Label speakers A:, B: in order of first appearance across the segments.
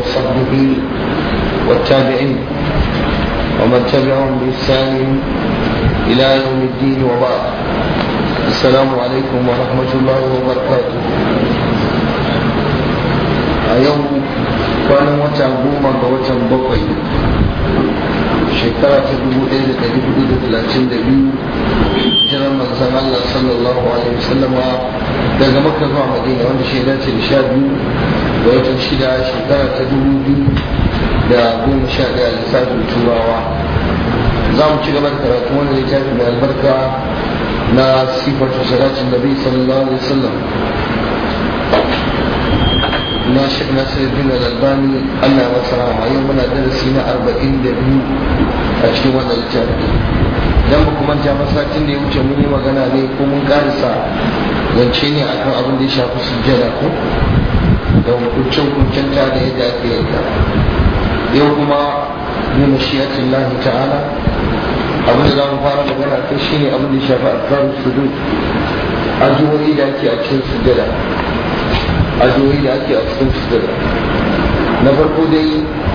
A: وصحبه والتابعين ومن تبعهم بإحسان إلى يوم الدين وبعد السلام عليكم ورحمة الله وبركاته اليوم كان وتا goma ga watan bakwai shekara ta dubu ɗaya da ɗari hudu da talatin da biyu jiran manzan Allah sallallahu alaihi wasallama daga makka zuwa madina wanda shi dace da sha biyu ga watan shida shekara ta dubu biyu da goma sha ɗaya lissafin turawa za mu ci gaba da karatu wani littafi mai albarka na sifatu salatin nabi sallallahu alaihi wasallam na shek nasiruddin al-albani Allah ya masa rahama yau muna darasi na arba'in da biyu a cikin wannan littafi idan ba kuma ja masakin da ya wuce mun yi magana ne ko mun karisa zance ne akan abin da ya shafi sujjada ko da hukuncin hukuncin ta da yadda ake yanka yau kuma bi mashiyatin lahi ta'ala abin da za mu fara magana kai shine abin da ya shafi alkarun sujud addu'o'i da ake a cikin sujjada addu'o'i da ake a cikin sujjada na farko dai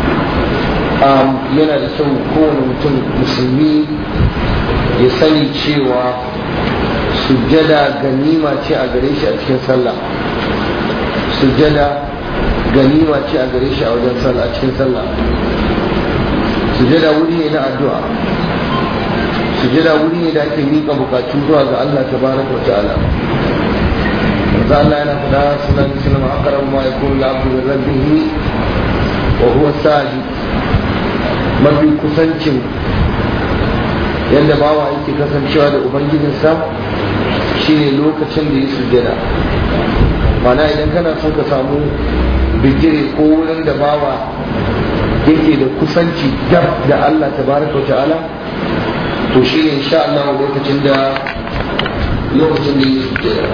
A: yana da kyau kowane mutum musulmi ya sani cewa sujjada ganima ce a gare shi a cikin sallah sujjada ganima ce a gare shi a wajen sallah a cikin sallah sujjada wuri ne na addu'a sujjada wuri ne da ake miƙa bukatu zuwa ga Allah tabaraka wa ta'ala manzo Allah yana fada sunan sunan aqrabu ma yakunu al-abdu bi rabbih wa huwa sajid mafi kusancin yadda bawa yake kasancewa da ubangijinsa shine lokacin da ya sujjada mana idan kana son ka samu bigire ko wurin da bawa yake da kusanci dab da Allah tabaraka wa ta'ala to shine insha Allah lokacin da lokacin da ya sujjada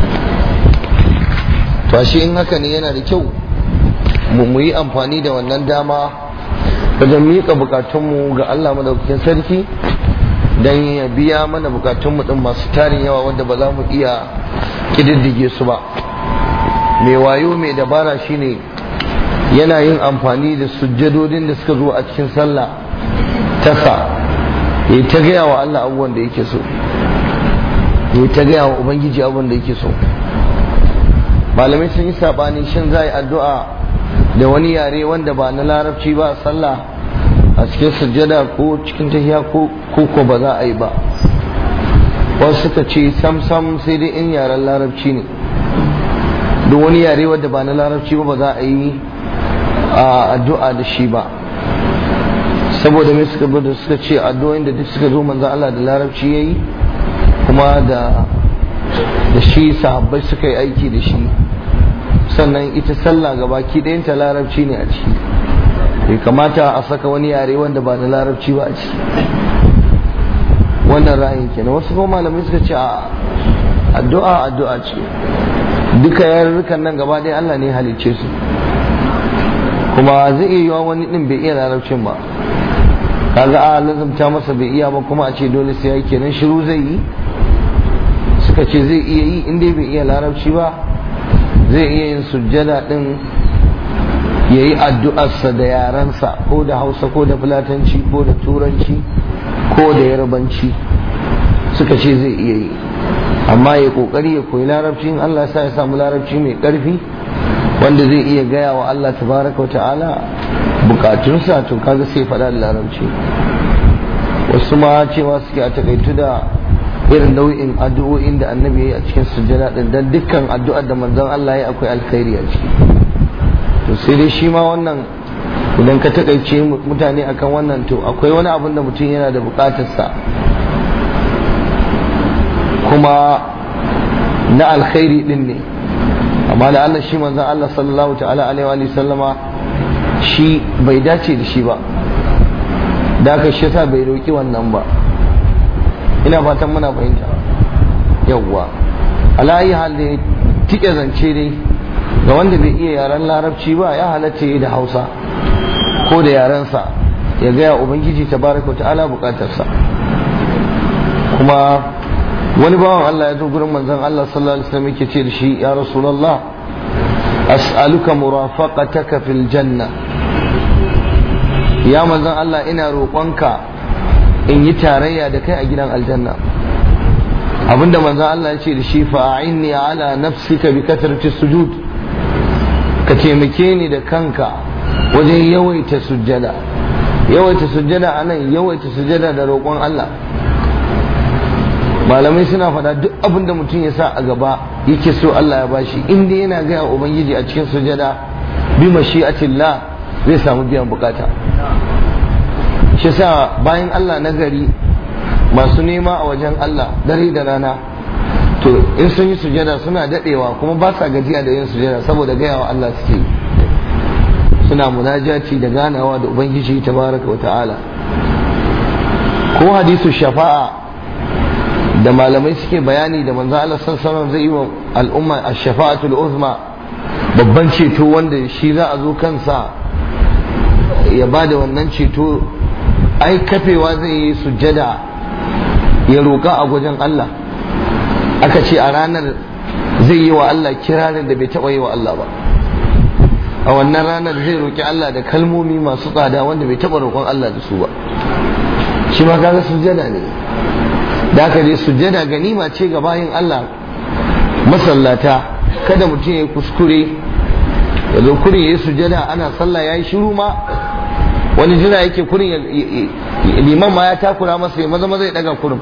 A: to shi in haka ne yana da kyau mu yi amfani da wannan dama wajen miƙa bukatunmu ga Allah madaukakin sarki don ya biya mana bukatunmu din masu tarin yawa wanda ba za mu iya ƙididdige su ba mai wayo mai dabara shine yana yin amfani da sujjadodin da suka zo a cikin sallah tasa ya ta gaya wa Allah abubuwan da yake so ya ta gaya wa ubangiji abubuwan da yake so malamai sun yi sabani shin za a yi addu'a da wani yare wanda ba na larabci ba sallah a cikin sujjada ko cikin tahiya ko ko ba za a yi ba wasu suka ce sam sam sai dai in yaren larabci ne duk wani yare wanda ba na larabci ba ba za a yi addu'a da shi ba saboda mai suka bada suka ce addu'o'in da duk suka zo manzan Allah da larabci yayi kuma da da shi sahabbai suka yi aiki da shi sannan ita sallah gabaki ɗayanta larabci ne a ciki bai kamata a saka wani yare wanda ba na larabci ba a ciki wannan ra'ayin kenan wasu kuma malamai suka ce a addu'a addu'a ce duka yarurrukan nan gaba ɗaya Allah ne halicce su kuma zai iya yiwa wani ɗin bai iya larabcin ba kaga a lazumta masa bai iya ba kuma a ce dole sai ya kenan shiru zai yi suka ce zai iya yi inda bai iya larabci ba zai iya yin sujjada din ya yi addu'arsa da yarensa ko da hausa ko da fulatanci ko da turanci ko da yarbanci suka ce zai iya yi amma ya kokari ya koyi larabci in Allah sa ya samu larabci mai karfi wanda zai iya gaya wa Allah tabaraka wa ta'ala bukatunsa to kaga sai faɗa da larabci wasu ma cewa suke a takaitu da irin nau'in addu'o'in da annabi ya yi a cikin sujjada din dan dukkan addu'ar da manzon Allah ya akwai alkhairi a ciki to sai dai shi ma wannan idan ka takaice mutane akan wannan to akwai wani abin da mutum yana da bukatarsa kuma na alkhairi din ne amma da Allah shi manzon Allah sallallahu ta'ala alaihi wa sallama shi bai dace da shi ba da aka shi yasa bai roki wannan ba ina fatan muna fahimta yawwa alayi hal da tike zance dai ga wanda bai iya yaren larabci ba ya halatta da hausa ko da yarensa ya gaya ubangiji tabaraka wa ta'ala bukatarsa kuma wani bawan Allah ya zo gurin manzon Allah sallallahu alaihi wasallam yake ce da shi ya rasulullah as'aluka murafaqataka fil janna ya manzon Allah ina roƙonka in yi tarayya da kai a gidan aljanna abinda manzon Allah ya ce da shi fa'inni ala nafsika bi kasrati sujud ka taimake ni da kanka wajen yawaita sujjada yawaita sujjada anan yawaita sujjada da roƙon Allah malamai suna faɗa duk abin da mutum ya sa a gaba yake so Allah ya bashi inda yana gaya ubangiji a cikin sujada bi mashi'atillah zai samu biyan bukata shi sa bayan Allah na gari masu nema a wajen Allah dare da rana to in sun yi sujada suna dadewa kuma ba sa gajiya da yin sujada saboda gaya wa Allah suke suna munajaci da ganawa da ubangiji tabaraka wa ta'ala ko hadisu shafa'a da malamai suke bayani da manzo Allah sallallahu zai yi wa al'umma ash-shafa'atul uzma babban ceto wanda shi za a zo kansa ya bada wannan ceto ai kafewa zai yi sujjada ya roƙa a gwajin Allah aka ce a ranar zai yi wa Allah kirarin da bai taɓa yi wa Allah ba a wannan ranar zai roƙi Allah da kalmomi masu tsada wanda bai taɓa roƙon Allah da su ba shi ma kaga sujjada ne da aka dai sujjada ganima ce ga bayin Allah masallata kada mutum ya kuskure ya zo kurin ya yi sujjada ana sallah ya yi shiru ma wani jira yake kurin liman ma ya takura masa ya maza maza ya daga kurin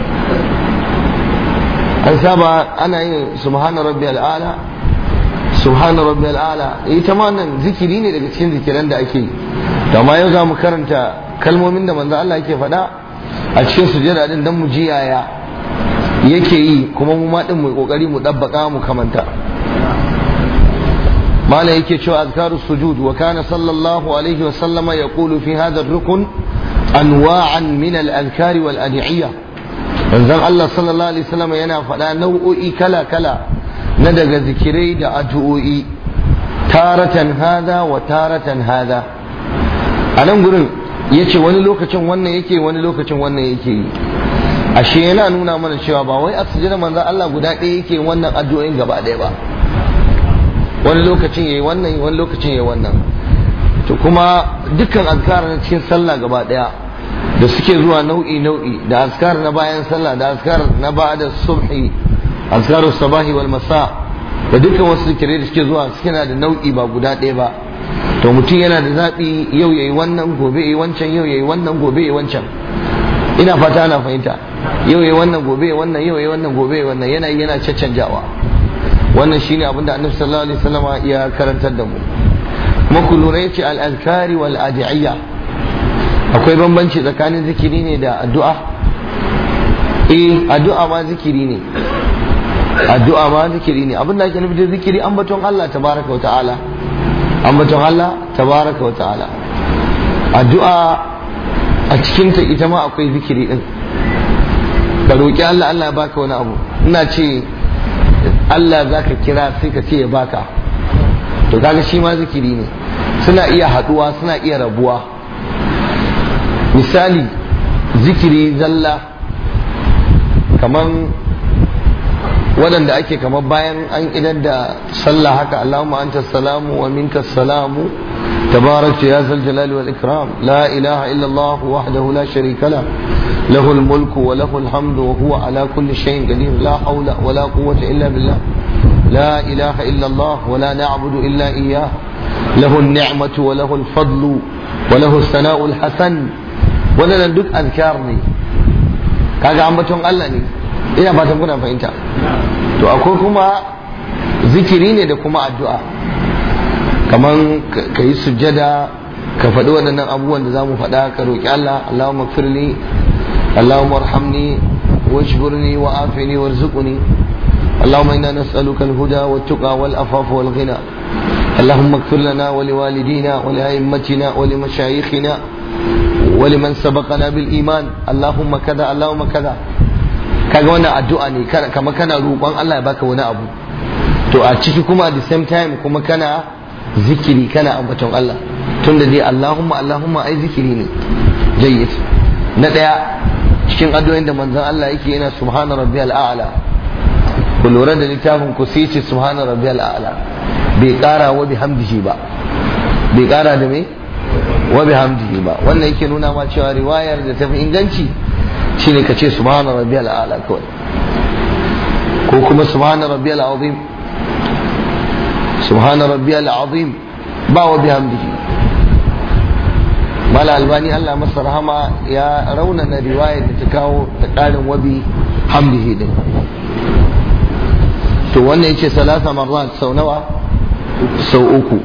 A: an saba ana yin subhana rabbi al'ala subhana rabbi al'ala ita ma nan zikiri ne daga cikin zikiran da ake yi da ma yau za mu karanta kalmomin da manzo Allah yake faɗa a cikin sujada din dan mu ji yaya yake yi kuma mu ma din mu kokari mu dabbaka mu kamanta mala yake cewa azkaru sujud wa kana sallallahu alaihi wa sallama yaqulu fi hadha ar-rukn anwa'an min al-adhkari wal ad'iyah manzon Allah sallallahu alaihi wasallam yana faɗa nau'o'i kala kala na daga zikirai da addu'o'i taratan hada wa taratan hada a nan gurin ya ce wani lokacin wannan yake wani lokacin wannan yake yi ashe yana nuna mana cewa ba wai a sujjada manzon Allah guda ɗaya yake wannan addu'o'in gaba ɗaya ba wani lokacin yayi wannan wani lokacin yayi wannan to kuma dukkan azkar na cikin sallah gaba ɗaya da suke zuwa nau'i nau'i da azkar na bayan sallah da azkar na ba'da subhi azkaru sabahi wal masa da dukkan wasu zikirai da suke zuwa suke na da nau'i ba guda ɗaya ba to mutum yana da zaɓi yau yayi wannan gobe yayi wancan yau yayi wannan gobe yayi wancan ina fata ana fahimta yau yayi wannan gobe yayi wannan yau yayi wannan gobe yayi wannan yana yana caccanjawa wannan shine abinda annabi sallallahu alaihi wasallam ya karantar da mu kuma ku lura yace al azkari wal adiyya akwai bambanci tsakanin zikiri ne da addu'a eh addu'a ma zikiri ne addu'a ma zikiri ne abin da ake nufi da zikiri ambaton Allah tabaraka wa ta'ala ambaton Allah tabaraka wa ta'ala addu'a a cikin ta ita ma akwai zikiri din ka roki Allah Allah ya baka wani abu ina ce Allah zaka kira sai ka ce ya baka to kaga shi ma zikiri ne suna iya haduwa suna iya rabuwa misali zikiri zalla kaman waɗanda ake kamar bayan an idar da sallah haka Allahumma anta salamu wa minka salamu tabarakta ya zal jalali wal ikram la ilaha illa Allah wahdahu la sharika la له الملك وله الحمد وهو على كل شيء قدير لا حول ولا قوة إلا بالله لا إله إلا الله ولا نعبد إلا إياه له النعمة وله الفضل وله الثناء الحسن ولا ندك أذكارني كذا عم بتون الله ina fatan kuna fahimta to akwai kuma zikiri ne da kuma addu'a kaman ka yi sujjada ka faɗi waɗannan abubuwan da za mu faɗa ka roƙi Allah Allahumma firli Allahumma arhamni wajburni wa afini warzuqni اللهم إنا نسألك الهدى والتقى والأفاف والغنى اللهم اغفر لنا ولوالدينا ولأئمتنا ولمشايخنا ولمن سبقنا بالإيمان اللهم كذا اللهم كذا kaga wannan addu'a ne kama kana roƙon Allah ya baka wani abu to a ciki kuma at the same time kuma kana zikiri kana ambaton Allah tunda dai Allahumma Allahumma ai zikiri ne jayyid na daya cikin addu'o'in da manzon Allah yake yana subhana rabbiyal a'la ku lura da littafin ku sai ce subhana rabbiyal a'la bai kara wa bihamdihi ba bai kara da me wa bihamdihi ba wannan yake nuna ma cewa riwayar da tafi inganci shine ka ce subhana rabbiyal a'la kawai ko kuma subhana rabbiyal azim subhana rabbiyal azim ba wa bihamdihi mala albani Allah masa rahama ya raunana riwayar da ta kawo ta karin wabi hamdihi din to wannan yace salasa marrat sau nawa sau uku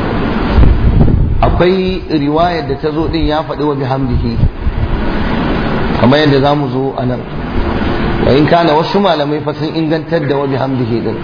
A: akwai riwayar da ta zo din ya faɗi wa bihamdihi kamar yadda za mu zo a nan wa in kana wasu malamai fa sun ingantar da wa bihamdihi din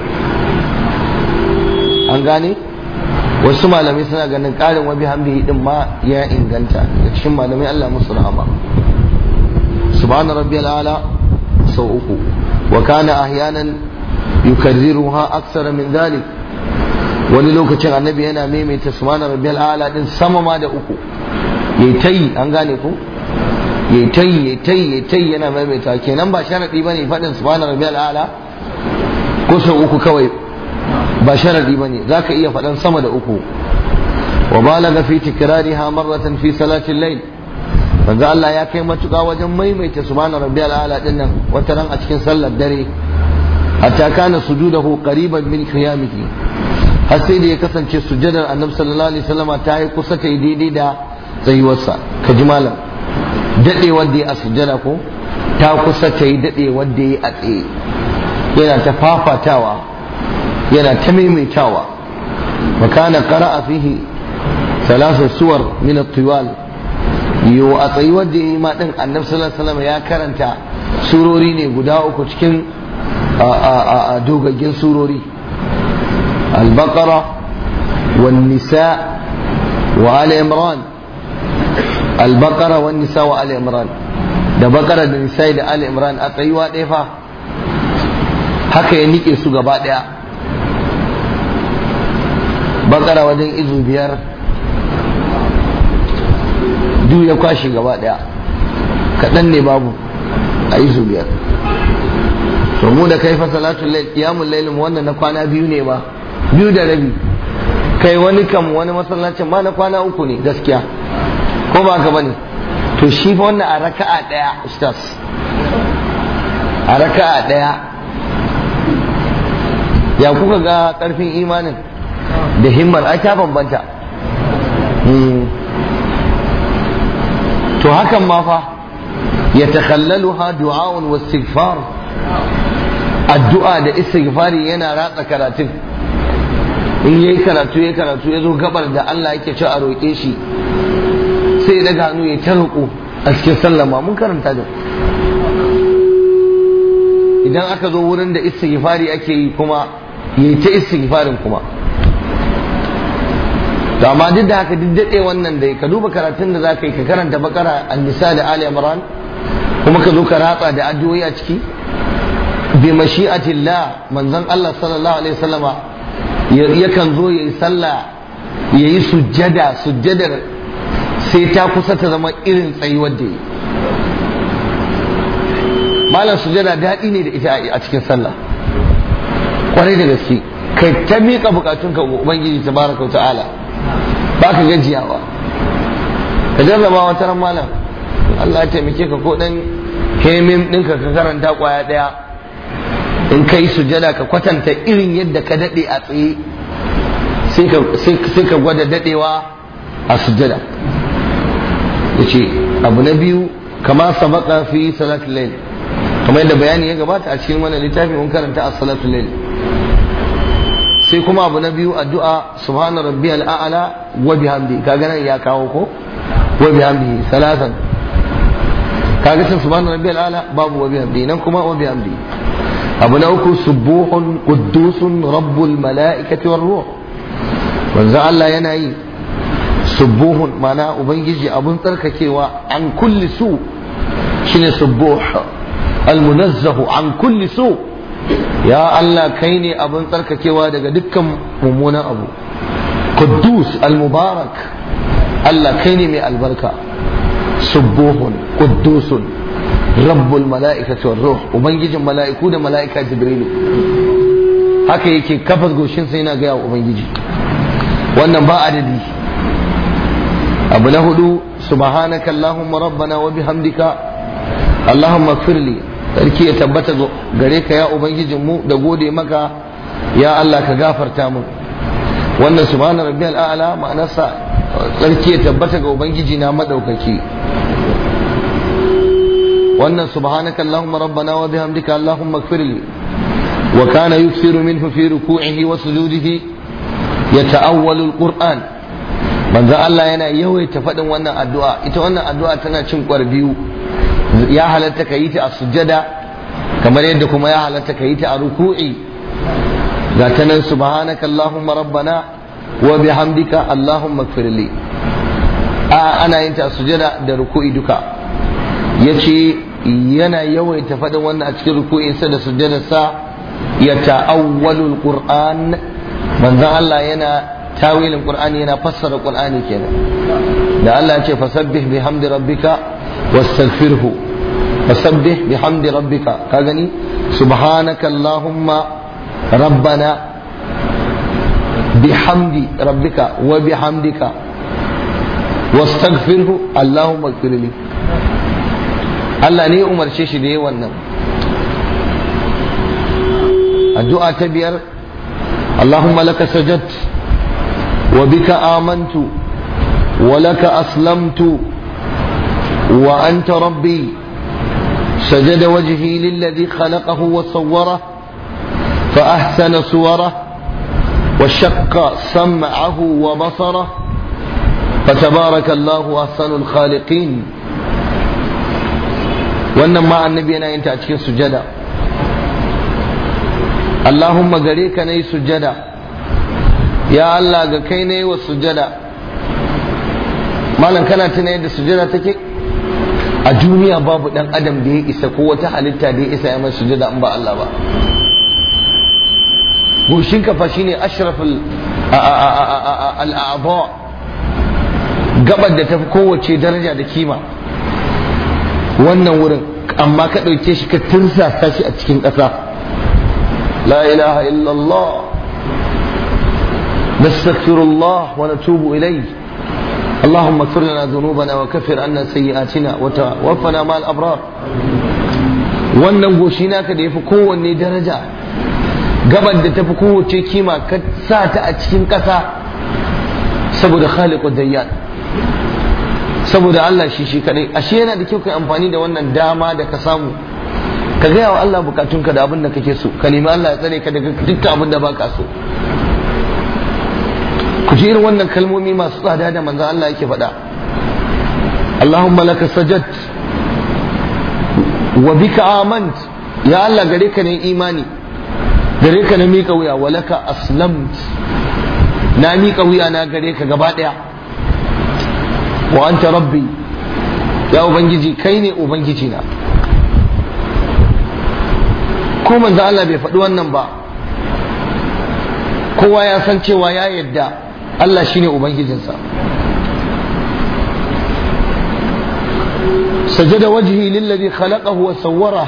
A: an gane wasu malamai suna ganin ƙarin wa bihamdihi din ma ya inganta da cikin malamai Allah musu rahama subhana rabbiyal ala sau uku wa kana ahyanan yukarriruha aksara min dhalik wani lokacin annabi yana maimaita subhana rabbiyal ala din sama ma da uku yayi tayi an gane ko yayi tayi yayi tayi yayi tayi yana maimaita kenan ba sharadi bane fadin subhana rabbiyal ala ko sau uku kawai ba sharadi bane zaka iya fadan sama da uku wa balaga fi tikrariha marratan fi salati al-layl manzo Allah ya kai matuƙa wajen maimaita subhana rabbiyal ala din nan wata ran a cikin sallar dare hatta kana sujudahu qariban min qiyamihi har sai da ya kasance sujadar annabi sallallahu alaihi wasallama ta yi kusa ta yi daidai da tsayuwarsa ka ji malam dade wanda ya a sujada ko ta kusa ta yi dade wanda ya a tsaye yana ta fafatawa yana ta maimaitawa wa kana qara'a fihi thalathu suwar min at-tiwal yo a tsayuwar da ya yi ma din annabi sallallahu alaihi wasallama ya karanta surori ne guda uku cikin a dogaggin surori البقرة والنساء وآل عمران البقرة والنساء وآل عمران da bakara da nisa'i da ali imran a tsayuwa ɗaya fa haka ya nike su gaba ɗaya bakara wajen izu biyar duk ya kwashe gaba ɗaya kaɗan ne babu a izu biyar to mu da kai fa salatul layl qiyamul layl wannan na kwana biyu ne ba biyu da rabi kai wani kam wani masallacin ma na kwana uku ne gaskiya ko ba ka bane to shi fa wannan a raka'a daya ustaz a raka'a daya ya kuka ga karfin imanin da himmar ai ta bambanta to hakan ma fa ya takhallaluha du'a'un wa istighfar addu'a da istighfari yana ratsa karatun in yayi karatu ya karatu ya zo gabar da Allah yake ci a roƙe shi sai ya daga hannu ya ta roƙo a cikin sallama mun karanta da idan aka zo wurin da istighfari ake yi kuma yayi ta istighfarin kuma to amma duk da haka duk daɗe wannan da ka duba karatun da za ka yi ka karanta bakara an-nisa da ali imran kuma ka zo ka ratsa da addu'o'i a ciki bi mashi'atillah manzon Allah sallallahu alaihi wasallama yakan zo yayi sallah yayi sujjada sujjadar sai ta kusa ta zama irin tsayuwar da yi malam sujjada daɗi ne da ita a cikin sallah kwarai da gaske kai ta miƙa bukatunka ga ubangiji tabaraka wa ta'ala ba ka gajiyawa ka jarraba wata ran malam Allah ya taimake ka ko dan kemim ɗinka ka karanta kwaya ɗaya in kai sujada ka kwatanta irin yadda ka daɗe a tsaye sai ka gwada daɗewa a sujada ya ce abu na biyu kama sabaka fi salatul layl kamar yadda bayani ya gabata a cikin wannan littafi mun karanta a salatul layl sai kuma abu na biyu addu'a subhana rabbiyal a'la wa bihamdi kaga nan ya kawo ko wa bihamdi salatan kaga sun subhana rabbiyal a'la babu wa bihamdi nan kuma wa bihamdi abu na uku subuhun quddusun rabbul mala'ikati war ruh manzo Allah yana yi subuhun mana ubangiji abun tsarkakewa an kulli su shine subuh almunazzahu an kulli su ya Allah kai ne abun tsarkakewa daga dukkan mummunan abu quddus almubarak Allah kai ne mai albarka subuhun quddusun rabbul mala'ikati war ruh ubangijin mala'iku da mala'ika jibrilu haka yake kafas goshin sai yana gaya wa ubangiji wannan ba adadi abu na hudu subhanaka allahumma rabbana wa bihamdika allahumma firli sarki ya tabbata gare ka ya ubangijin mu da gode maka ya Allah ka gafarta mu wannan subhana rabbiyal a'la ma'anarsa sarki ya tabbata ga ubangiji na madaukaki wannan subhanaka allahumma rabbana wa bihamdika allahumma ighfirli wa kana yuksiru minhu fi ruku'ihi wa sujudihi yata'awwalu alquran manzo Allah yana yawaita faɗin wannan addu'a ita wannan addu'a tana cin kwar biyu ya halatta ka yi ta a sujjada kamar yadda kuma ya halatta ka yi ta a ruku'i ga ta nan subhanaka allahumma rabbana wa bihamdika allahumma ighfirli a ana yin ta a sujjada da ruku'i duka yace yana yawaita faɗin wannan a cikin ruku'insa da sujjadarsa ya ta'awwalul qur'an manzon Allah yana tawilin qur'ani yana fassara qur'ani kenan da Allah ya ce fasabbih bihamdi rabbika wastaghfirhu fasabbih bihamdi rabbika ka gani subhanaka allahumma rabbana bihamdi rabbika wa bihamdika wastaghfirhu allahumma ighfirli Allah ne ya umarce shi da yi wannan addu'a ta biyar Allahumma laka sajad wa bika amantu wa laka aslamtu wa anta rabbi سجد وجهي للذي خلقه وصوره فأحسن صوره وشق سمعه وبصره فتبارك الله أحسن الخالقين wannan ma annabi yana yin ta a cikin sujada Allahumma gare ka na yi sujada ya Allah ga kai na yi wa sujada malam kana tuna yadda sujada take a duniya babu dan adam da ya isa ko wata halitta da ya isa ya mai sujada in ba Allah ba goshin kafa shine ashraful al'aba gabar da tafi kowace daraja da kima wannan wurin amma ka ɗauke shi ka tirsasa shi a cikin ƙasa la ilaha illallah nastaghfirullah wa natubu ilayhi اللهم اغفر لنا ذنوبنا وكفر عنا سيئاتنا وتوفنا مع الابرار wannan goshi naka da yafi kowanne daraja gaban da tafi kowace kima ka sa ta a cikin ƙasa saboda khaliqud dayyan saboda Allah shi shi kadai ashe yana da kyau kai amfani da wannan dama da ka samu ka gaya wa Allah bukatunka da abin da kake so ka nemi Allah ya tsare ka daga dukkan abin da baka so ku ji irin wannan kalmomi masu tsada da manzo Allah yake faɗa Allahumma laka sajad wa bika amant ya Allah gare ka ne imani gare ka na miƙa wuya wa laka aslamt na miƙa wuya na gare ka gaba ɗaya wa anta rabbi ya ubangiji kai ne ubangiji na ko manzo Allah bai faɗi wannan ba kowa ya san cewa ya yadda Allah shine ubangijinsa سجد وجهي للذي خلقه وصوره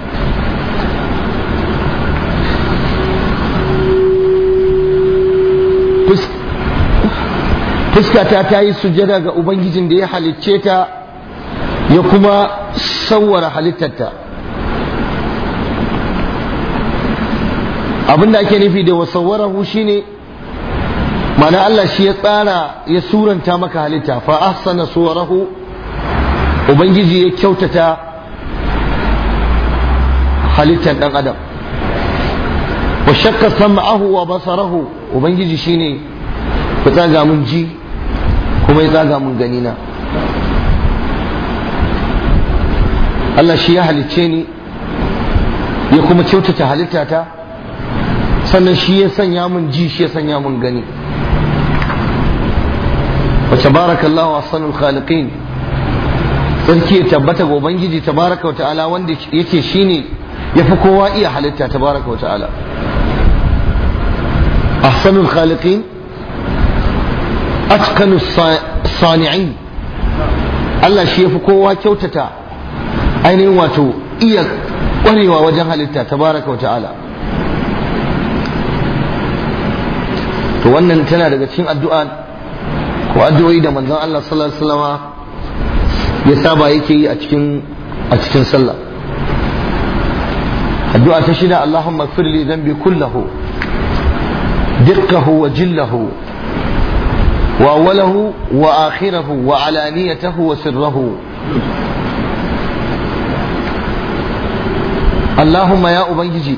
A: fuskata ta yi sujada ga ubangijin da ya halicce ta ya kuma sawwara halittarta abin da ake nufi da wasawwarahu shine mana Allah shi ya tsara ya suranta maka halitta fa ahsana suwarahu ubangiji ya kyautata halittar dan adam wa shakka sam'ahu wa basarahu ubangiji shine ku tsaga mun ji kuma ya tsaga mun gani na Allah shi ya halicce ni ya kuma kyautata halittata sannan shi ya sanya mun ji shi ya sanya mun gani wa tabarakallahu ahsanul khaliqin sarki ya tabbata ga ubangiji tabaraka wa ta'ala wanda yake shine yafi kowa iya halitta tabaraka wa ta'ala ahsanul khaliqin atqanu sani'in Allah shi yafi kowa kyautata ainihin wato iya ƙwarewa wajen halitta tabaraka wa ta'ala to wannan tana daga cikin addu'a ko addu'o'i da manzon Allah sallallahu alaihi wasallama ya saba yake yi a cikin a cikin sallah addu'a ta shida Allahumma ighfir li dhanbi kullahu dukkahu wa jillahu wa awwalahu wa akhirahu wa alaniyatahu wa sirrahu Allahumma ya ubangiji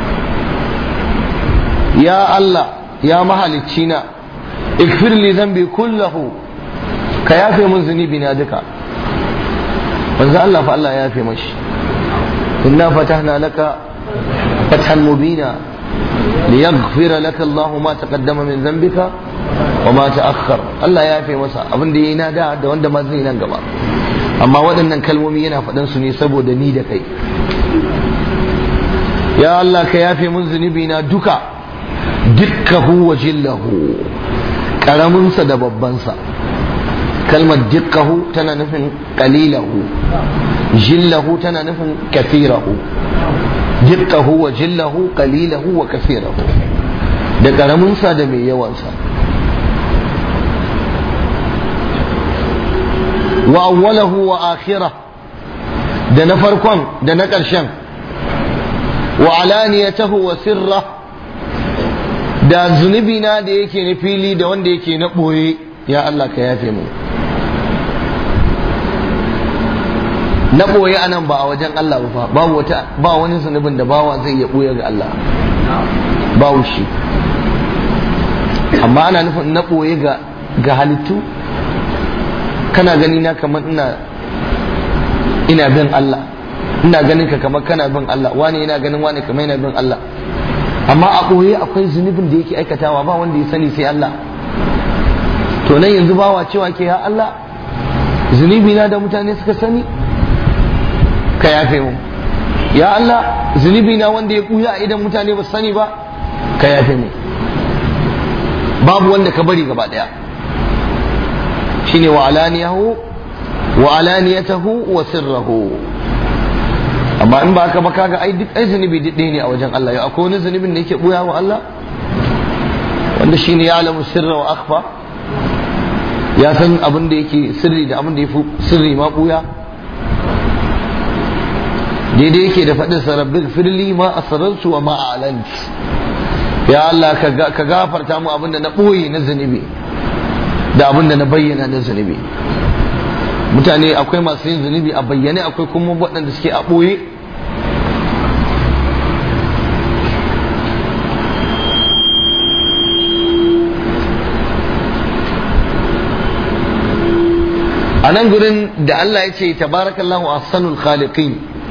A: ya Allah ya mahalicci na ikfir li dhanbi kullahu ka yafe mun zunubi na duka manzo Allah fa Allah ya yafe mashi inna fatahna laka fathan mubina liyaghfira laka Allah ma taqaddama min dhanbika wa ma ta'akhkhar Allah ya yafe masa abin da yayi na da da wanda ma zai nan gaba amma waɗannan kalmomi yana faɗan su ne saboda ni da kai ya Allah ka yafe mun zunubi na duka dukkahu wa jillahu karaminsa da babbansa kalmar dukkahu tana nufin kalilahu jillahu tana nufin kafirahu dukkahu wa jillahu kalilahu wa kafirahu da karaminsa da mai yawansa wa awwalahu wa akhirah da na farkon da na ƙarshen wa alaniyatahu wa sirra da zunubina da yake na fili da wanda yake na ɓoye ya Allah ka yafe mu na ɓoye anan ba a wajen Allah ba babu wata ba wani zunubin da bawa zai iya ɓoye ga Allah babu shi amma ana nufin na ɓoye ga ga halittu kana gani na kamar ina ina bin Allah ina ganin ka kamar kana bin Allah wani yana ganin wani kamar yana bin Allah amma a ɓoye akwai zunubin da yake aikatawa ba wanda ya sani sai Allah to nan yanzu bawa cewa ke ya Allah zunubi na da mutane suka sani ka yafe mu ya Allah zunubi na wanda ya ɓuya idan mutane ba su sani ba ka yafe mu babu wanda ka bari gaba ɗaya shine wa alaniyahu wa alaniyatahu wa sirrahu amma in ba haka ba kaga ai duk ai zunubi duk ɗaya ne a wajen Allah yau akwai wani zunubin da yake buya wa Allah wanda shine ya alamu sirra wa akhfa ya san abin da yake sirri da abin da yafi sirri ma buya daidai yake da faɗin sa rabbi firli ma asrartu wa ma a'lant ya Allah ka gafarta mu abin da na ɓoye na zunubi da abin da na bayyana na zunubi mutane akwai masu yin zunubi a bayyane akwai kuma waɗanda suke a ɓoye a nan gurin da Allah ya ce tabarakallahu ahsanul khaliqin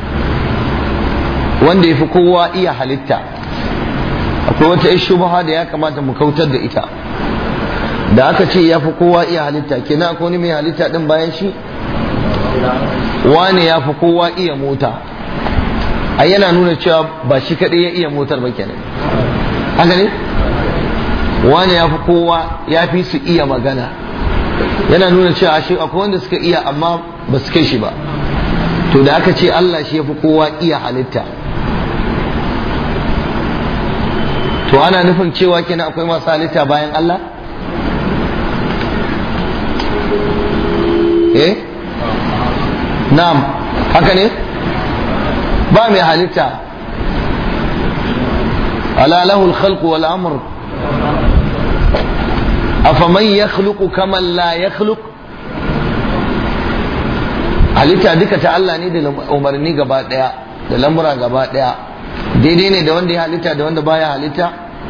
A: wanda ya fi kowa iya halitta akwai wata ish shubha da ya kamata mu kautar da ita da aka ce ya fi kowa iya halitta kenan akwai wani mai halitta din bayan shi wane ya fi kowa iya mota ai yana nuna cewa ba shi kaɗai ya iya motar ba kenan haka ne wane ya fi kowa ya fi su iya magana yana nuna cewa shi akwai wanda suka iya amma ba su kai shi ba to da aka ce Allah shi ya fi kowa iya halitta to ana nufin cewa kenan akwai masu halitta bayan Allah eh na'am haka ne ba mai halitta ala lahu al-khalq wal amr afaman yakhluqu kaman la yakhluq halitta duka ta Allah ne da umarni gaba daya da lamura gaba daya daidai ne da wanda ya halitta da wanda baya halitta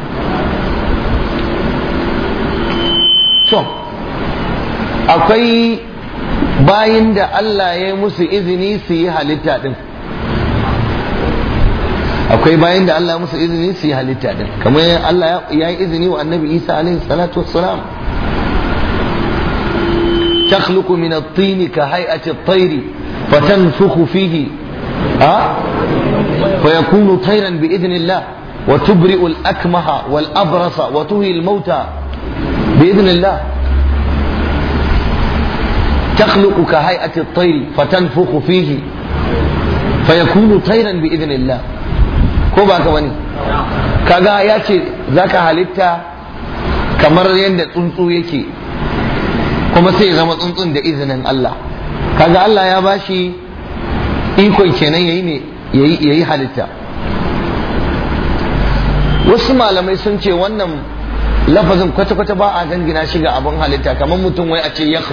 A: so akwai bayin da Allah ya yi musu izini su yi halitta din akwai bayin da Allah ya musu izini su yi halitta din kamar Allah ya yi izini wa annabi Isa alaihi salatu wassalam تخلق من الطين كهيئة الطير فتنفخ فيه أه؟ فيكون طيرا بإذن الله وتبرئ الأكمه والأبرص وتهي الموتى بإذن الله تخلق كهيئة الطير فتنفخ فيه fa yakunu tayran bi idnillah ko ba ka bane kaga ya ce zaka halitta kamar yadda tsuntsu yake kuma sai ya zama tsuntsun da izinin Allah kaga Allah ya bashi ikon kenan yayi ne yayi yayi halitta wasu malamai sun ce wannan lafazin kwata-kwata ba a dangina shi ga abin halitta kamar mutum wai a ce ya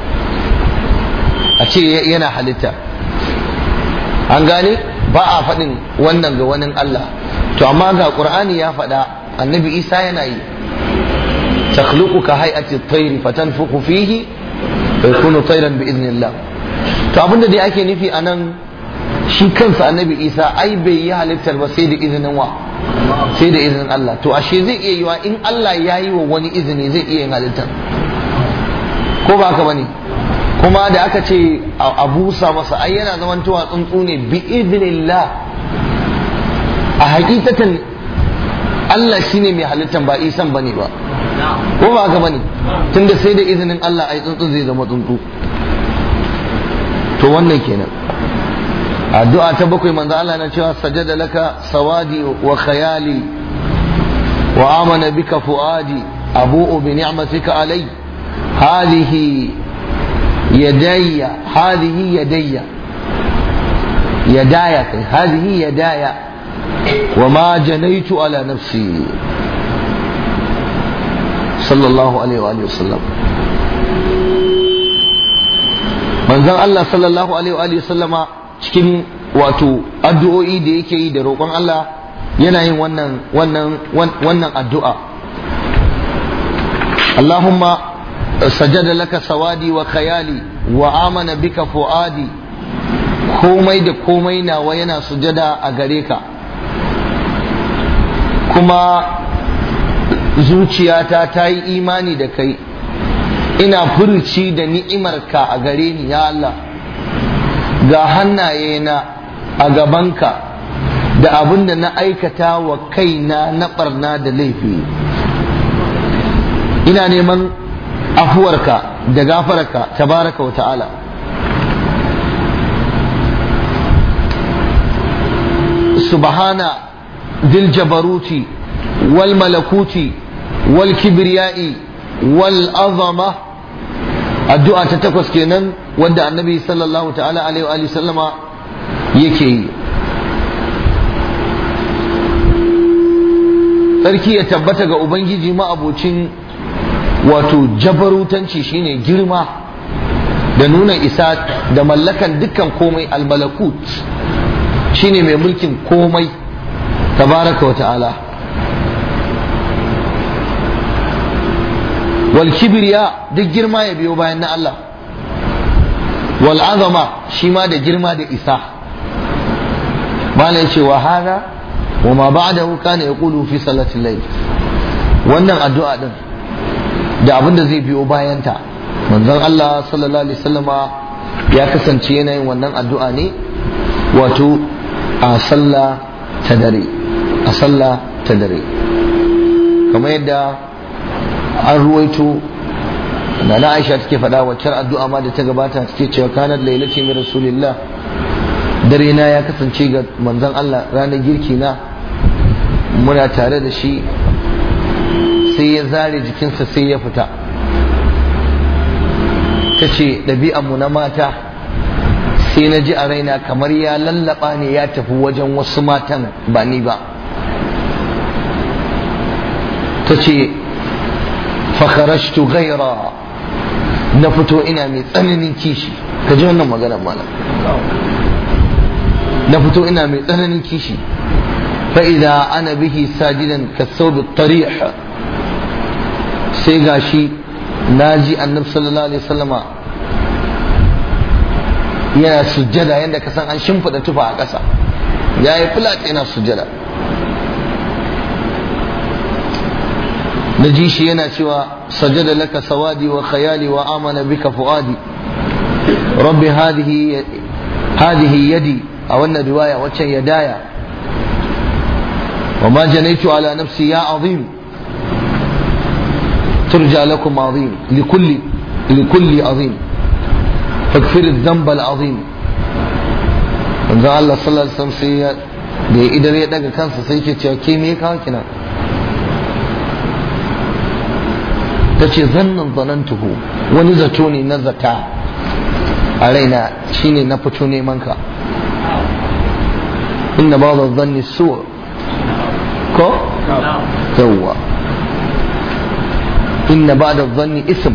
A: a ce yana halitta an gane ba a faɗin wannan ga wani Allah to amma ga ƙur'ani ya faɗa annabi isa yana yi takhluqu ka hay'ati at-tayr fatanfukhu fihi fa yakunu tayran bi idnillah to abinda dai ake nufi anan shi kansa annabi isa ai bai yi halittar ba sai da izinin wa sai da izinin Allah to ashe zai iya yiwa in Allah ya yi wa wani izini zai iya yin halittar ko ba haka bane kuma da aka ce a busa masa ai yana zamantowa tsuntsu ne bi idnillah a hakikatan Allah shine mai halittar ba isan bane ba ko ba haka bane tunda sai da izinin Allah ai tsuntsu zai zama tsuntsu to wannan kenan addu'a ta bakwai manzo Allah na cewa sajada laka sawadi wa khayali wa amana bika fuadi abu'u bi ni'matika alai hadhihi yadayya hadhihi yadayya yadaya kai hadhihi yadaya wa ma janaitu ala nafsi sallallahu alaihi wa sallam manzon Allah sallallahu alaihi wa sallama cikin wato addu'o'i da yake yi da roƙon Allah yana yin wannan wannan wannan addu'a Allahumma sajada laka sawadi wa khayali wa amana bika fuadi komai da komai nawa yana sujada a gare ka kuma zuciyata ta yi imani da kai ina furuci da ni'imarka a gare ni ya Allah ga hannayena a gabanka da abin da na aikata wa kaina na barna da laifi ina neman afuwarka da gafararka tabaraka wa ta'ala subhana dil jabaruti wal malakuti wal kibriyai wal azama addu'a ta takwas kenan wanda annabi sallallahu ta'ala alaihi wa sallama yake yi tsarki ya tabbata ga ubangiji ma'abocin wato jabarutanci shine girma da nuna isa da mallakan dukkan komai almalakut shine mai mulkin komai tabaraka wa ta'ala wal kibriya duk girma ya biyo bayan na Allah wal azama shi ma da girma da isa malai ce wa hada wa ma ba'dahu kana yaqulu fi salatil layl wannan addu'a din da abin da zai biyo bayanta manzon Allah sallallahu alaihi wasallama ya kasance yana yin wannan addu'a ne wato a sallah ta dare a sallah ta dare kamar yadda an ruwaito da na Aisha take faɗa waccar addu'a ma da ta gabata take cewa kanat lailati min rasulillah dare na ya kasance ga manzon Allah ranar girki na muna tare da shi sai ya zare jikinsa sai ya fita ta ce ɗabi'anmu na mata sai na ji a raina kamar ya lallaba ne ya tafi wajen wasu matan ba ni ba ta ce fakharashtu gaira na fito ina mai tsananin kishi ka ji wannan magana mana na fito ina mai tsananin kishi فإذا أنا به ساجدا كالثوب الطريح sai gashi naji annabi sallallahu alaihi wasallama yana sujjada yadda ka san an shimfiɗa tufa a ƙasa ya yi flat yana sujjada na ji shi yana cewa sajada laka sawadi wa khayali wa amana bika fuadi rabbi hadihi hadihi yadi a wannan riwaya waccan yadaya وما جنيت على نفسي يا عظيم ترجى لكم عظيم لكل لكل عظيم فاغفر الذنب العظيم manzon Allah sallallahu alaihi wasallam sai ya da ya idar ya daga kansa sai ke cewa ke me kawo kina ta ce zannan zanantuhu wani zato ne na zata a raina shine na fito neman ka inna ba da zanni suwa ko? yawwa inna ba da zanni ism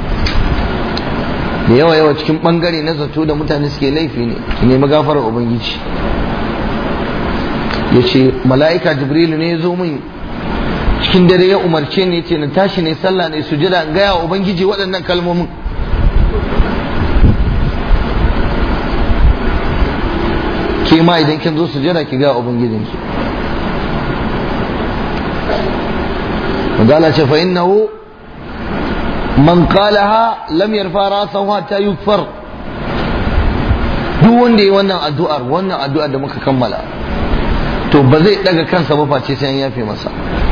A: da yawa yawa cikin bangare na zato da mutane suke laifi ne ki nemi gafarar ubangiji ya ce mala'ika jibrilu ne ya zo min cikin dare ya umarce ni ce na tashi ne sallah ne sujada in gaya wa ubangiji waɗannan kalmomin ke ma idan kin zo sujada ki gaya ubangijinki Magana ce fa innahu man qalaha lam yarfa rasahu hatta yukfar duk wanda yi wannan addu'ar wannan addu'ar da muka kammala to ba zai daga kansa ba face sai an yafe masa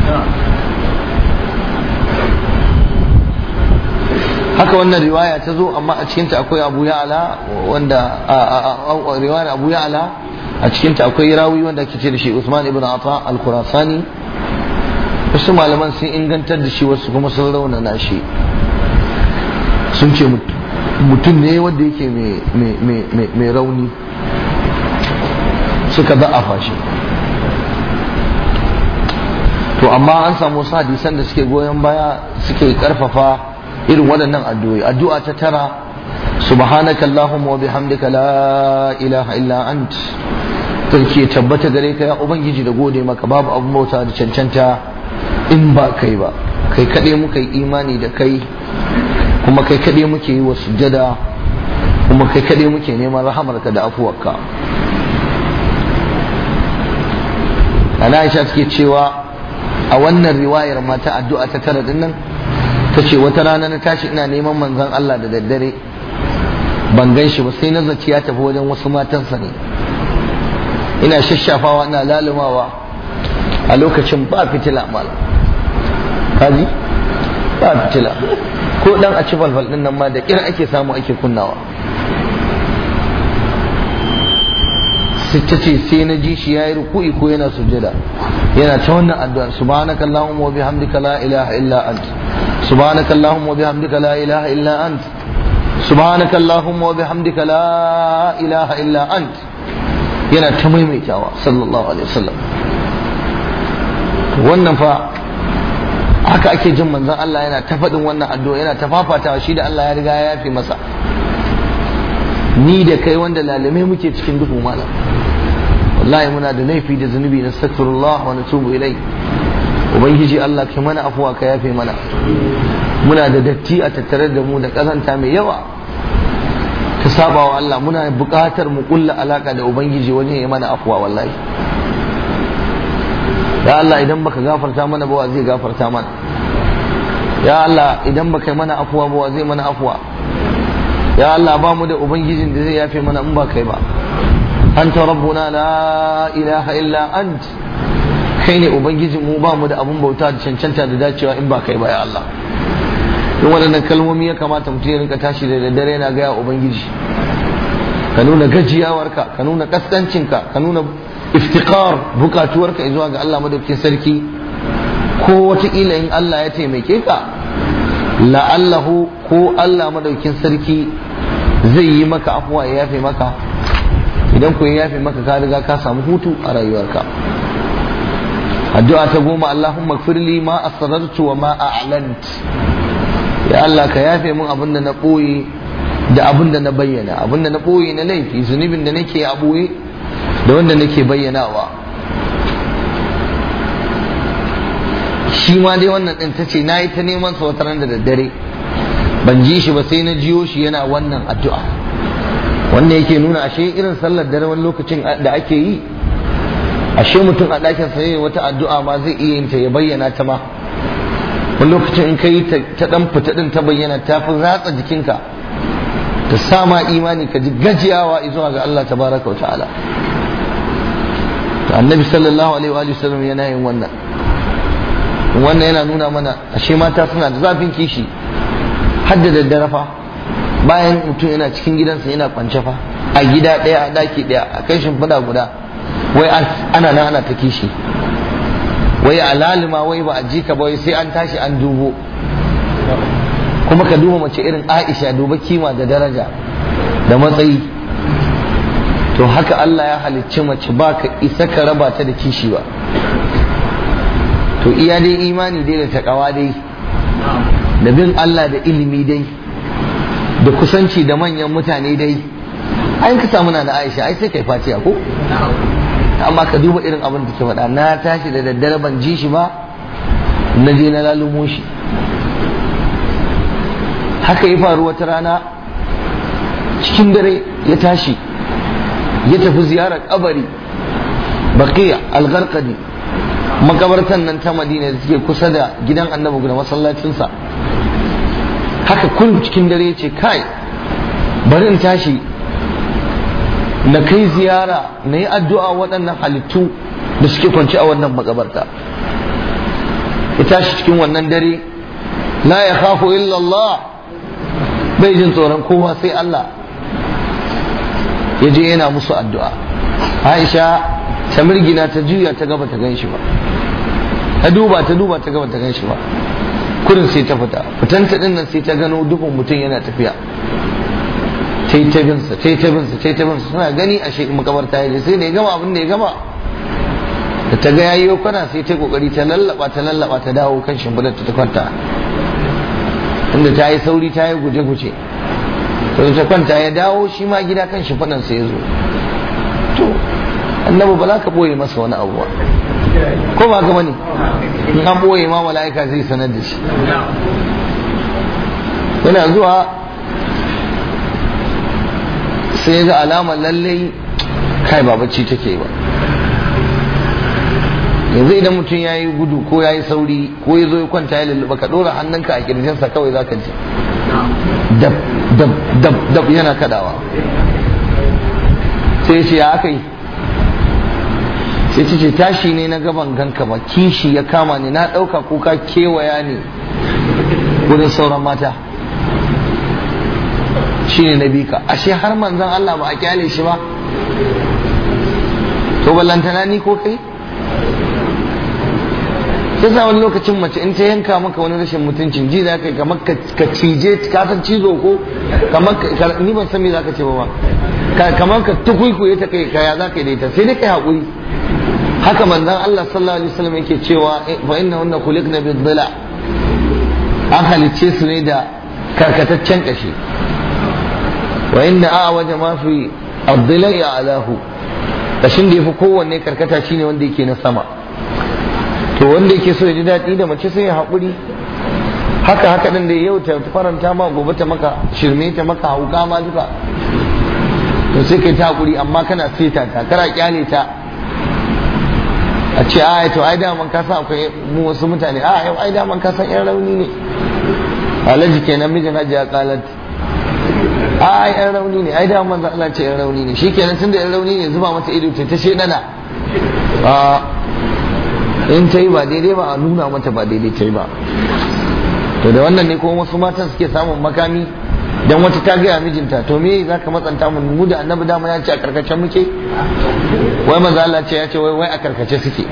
A: haka wannan riwaya ta zo amma a cikinta akwai abu ya'ala wanda riwayar abu ya'ala a cikinta akwai rawi wanda ake ce da shi Usman ibn Ata al-Khurasani wasu malaman sun ingantar da shi wasu kuma sun raunana shi sun ce mutum ne wanda yake mai rauni suka za'afa shi to amma an samu wasu hadisan da suke goyon baya suke karfafa irin waɗannan addu'o'i addu'a ta tara subhanaka allahumma wa bihamdika la ilaha illa ant sarki ya tabbata gare ka ya ubangiji da gode maka babu abun bauta da cancanta in ba kai ba kai kaɗai muka yi imani da kai kuma kai kaɗai muke yi wa sujjada kuma kai kaɗai muke neman rahamarka da afuwarka ana aisha take cewa a wannan riwayar mata addu'a ta tara din nan ta ce wata rana na tashi ina neman manzon Allah da daddare ban gan shi ba sai na zaci ya tafi wajen wasu matansa ne ina shashafawa ina lalumawa a lokacin ba fitila mala kaji ba fitila ko dan a ci falfal din nan ma da kira ake samu ake kunnawa ta ce sai na ji shi yayi ruku'i ko yana sujada yana ta wannan addu'ar subhanaka allahumma wa bihamdika la ilaha illa ant subhanaka allahumma wa bihamdika la ilaha illa ant subhanaka allahumma wa bihamdika la ilaha illa ant yana ta maimaitawa sallallahu alaihi wasallam wannan fa haka ake jin manzon Allah yana ta faɗin wannan addu'a yana ta fafatawa shi da Allah ya riga ya yafe masa ni da kai wanda lalame muke cikin duhu malam wallahi muna da laifi da zunubi na astaghfirullah wa natubu ilai ubangiji Allah kai mana afuwa ka yafe mana muna da datti a tattare da mu da kazanta mai yawa ta saba wa Allah muna buƙatar mu kulla alaka da ubangiji wajen ya mana afuwa wallahi ya Allah idan baka gafarta mana ba wa zai gafarta mana ya Allah idan baka yi mana afuwa ba wa zai mana afuwa ya Allah ba mu da ubangijin da zai yafe mana in ba kai ba anta rabbuna la ilaha illa ant kai ne ubangijin mu ba mu da abun bauta da cancanta da dacewa in ba kai ba ya Allah in waɗannan kalmomi ya kamata mutum ya rinka tashi da daddare yana gaya ubangiji ka nuna gajiyawarka ka nuna kaskancinka ka nuna iftiqar bukatuwarka zuwa ga Allah madaukakin sarki ko wataƙila in Allah ya taimake ka la'allahu ko Allah madaukakin sarki zai yi maka afuwa ya yafe maka idan ku ya yafe maka ka riga ka samu hutu a rayuwarka addu'a ta goma Allahumma firli ma asrartu wa ma a'lant ya Allah ka yafe mun abin da na ɓoye da abin da na bayyana abin da na ɓoye na laifi zunubin da nake a ɓoye da wanda nake bayyanawa shi ma dai wannan ɗin ta ce na yi ta neman sa wata ran da daddare ban ji shi ba sai na jiyo shi yana wannan addu'a wannan yake nuna ashe irin sallar dare wani lokacin da ake yi ashe mutum a ɗakin sa wata addu'a ma zai iya yin ta ya bayyana ta ma wani lokacin in kai ta ɗan fita ɗin ta bayyana ta fi ratsa jikinka ta sama imani ka ji gajiyawa zuwa ga Allah tabaraka wa ta'ala to annabi sallallahu alaihi wa sallam yana yin wannan wannan yana nuna mana ashe mata suna da zafin kishi har da daddare fa bayan mutum yana cikin gidansa yana kwance fa a gida ɗaya a ɗaki ɗaya a kai shimfiɗa guda wai ana nan ana ta kishi wai a lalima wai ba a ji ka ba wai sai an tashi an dubo kuma ka duba mace irin aisha duba kima da daraja da matsayi to haka Allah ya halicci mace ba ka isa ka raba ta da kishi ba to iya dai imani dai da takawa dai da bin Allah da ilimi dai da kusanci da manyan mutane dai ai ka samu na da Aisha ai sai kai fatiya ko amma ka duba irin abin da ke faɗa na tashi da daddare ban ji shi ba na je na lalumo shi haka ya faru wata rana cikin dare ya tashi ya tafi ziyarar kabari baqiya al-gharqadi makabartan nan ta madina da suke kusa da gidan annabi da masallacinsa haka kun cikin dare ya ce kai bari in tashi na kai ziyara na yi addu'a waɗannan halittu da suke kwanci a wannan makabarta ya tashi cikin wannan dare la ya khafu illallah bai jin tsoron kowa sai Allah ya je yana musu addu'a Aisha ta mirgina ta juya ta gaba ta gan shi ba ta duba ta duba ta gaba ta gan shi ba kurin sai ta fita fitanta din nan sai ta gano dukkan mutum yana tafiya ta yi tabinsa ta yi tabinsa ta yi tabinsa suna gani a shi makabarta ya sai da ya gama abin da ya gama da ta ga yayi kwana sai ta kokari ta lallaba ta lallaba ta dawo kan shimfidar ta kwanta inda ta yi sauri ta yi guje-guje sai ta kwanta ya dawo shi ma gida kan shimfidar sa ya zo to annabi ba za ka boye masa wani abu ba ko ba gama ne in an boye ma mala'ika zai sanar da shi yana zuwa sai ga alamar lallai kai ba bacci take ba yanzu idan mutum ya yi gudu ko ya yi sauri ko ya zo ya kwanta ya lulluɓa ka ɗora hannunka a kirjinsa kawai za ka ji dab dab dab dab yana kadawa sai ce ya aka yi sai ce tashi ne na gaban ganka ba kishi ya kama ni na ɗauka kuka kewaya ne wurin sauran mata shi ne na bika ashe har manzan Allah ba a kyale shi ba to ballantana ni ko kai sai sa wani lokacin mace in ta yanka maka wani rashin mutuncin ji za ka yi kamar ka cije ka san cizo ko kamar ni ban san me za ka ce ba kamar ka tukuikuye ta kai kaya za ka yi da ita sai dai kai haƙuri haka manzon Allah sallallahu alaihi wasallam yake cewa fa inna hunna khuliqna bi dhila an halicce su ne da karkataccen kashi wa inna a'waja ma fi ad-dhila alahu kashin da yafi kowanne karkata shine wanda yake na sama to wanda yake so ya ji daɗi da mace sai ya haƙuri haka haka din da yau ta faranta ma gobe ta maka shirme ta maka hauka ma duka to sai kai ta haƙuri amma kana seta ta kana kyale ta a ce a to ai daman ka san akwai mu wasu mutane a yau ai daman ka san yan rauni ne alhaji kenan mijin hajiya kalat a ai yan rauni ne ai daman za Allah ce yan rauni ne shikenan tunda yan rauni ne zuba mata ido ta shedana a in ta yi ba daidai ba a nuna mata ba daidai ta yi ba to da wannan ne kuma wasu matan suke samun makami dan wata ta gaya mijinta to me za ka matsanta mu mu da annabi dama ya ce a karkace muke wai maza Allah ce ya ce wai wai a karkace suke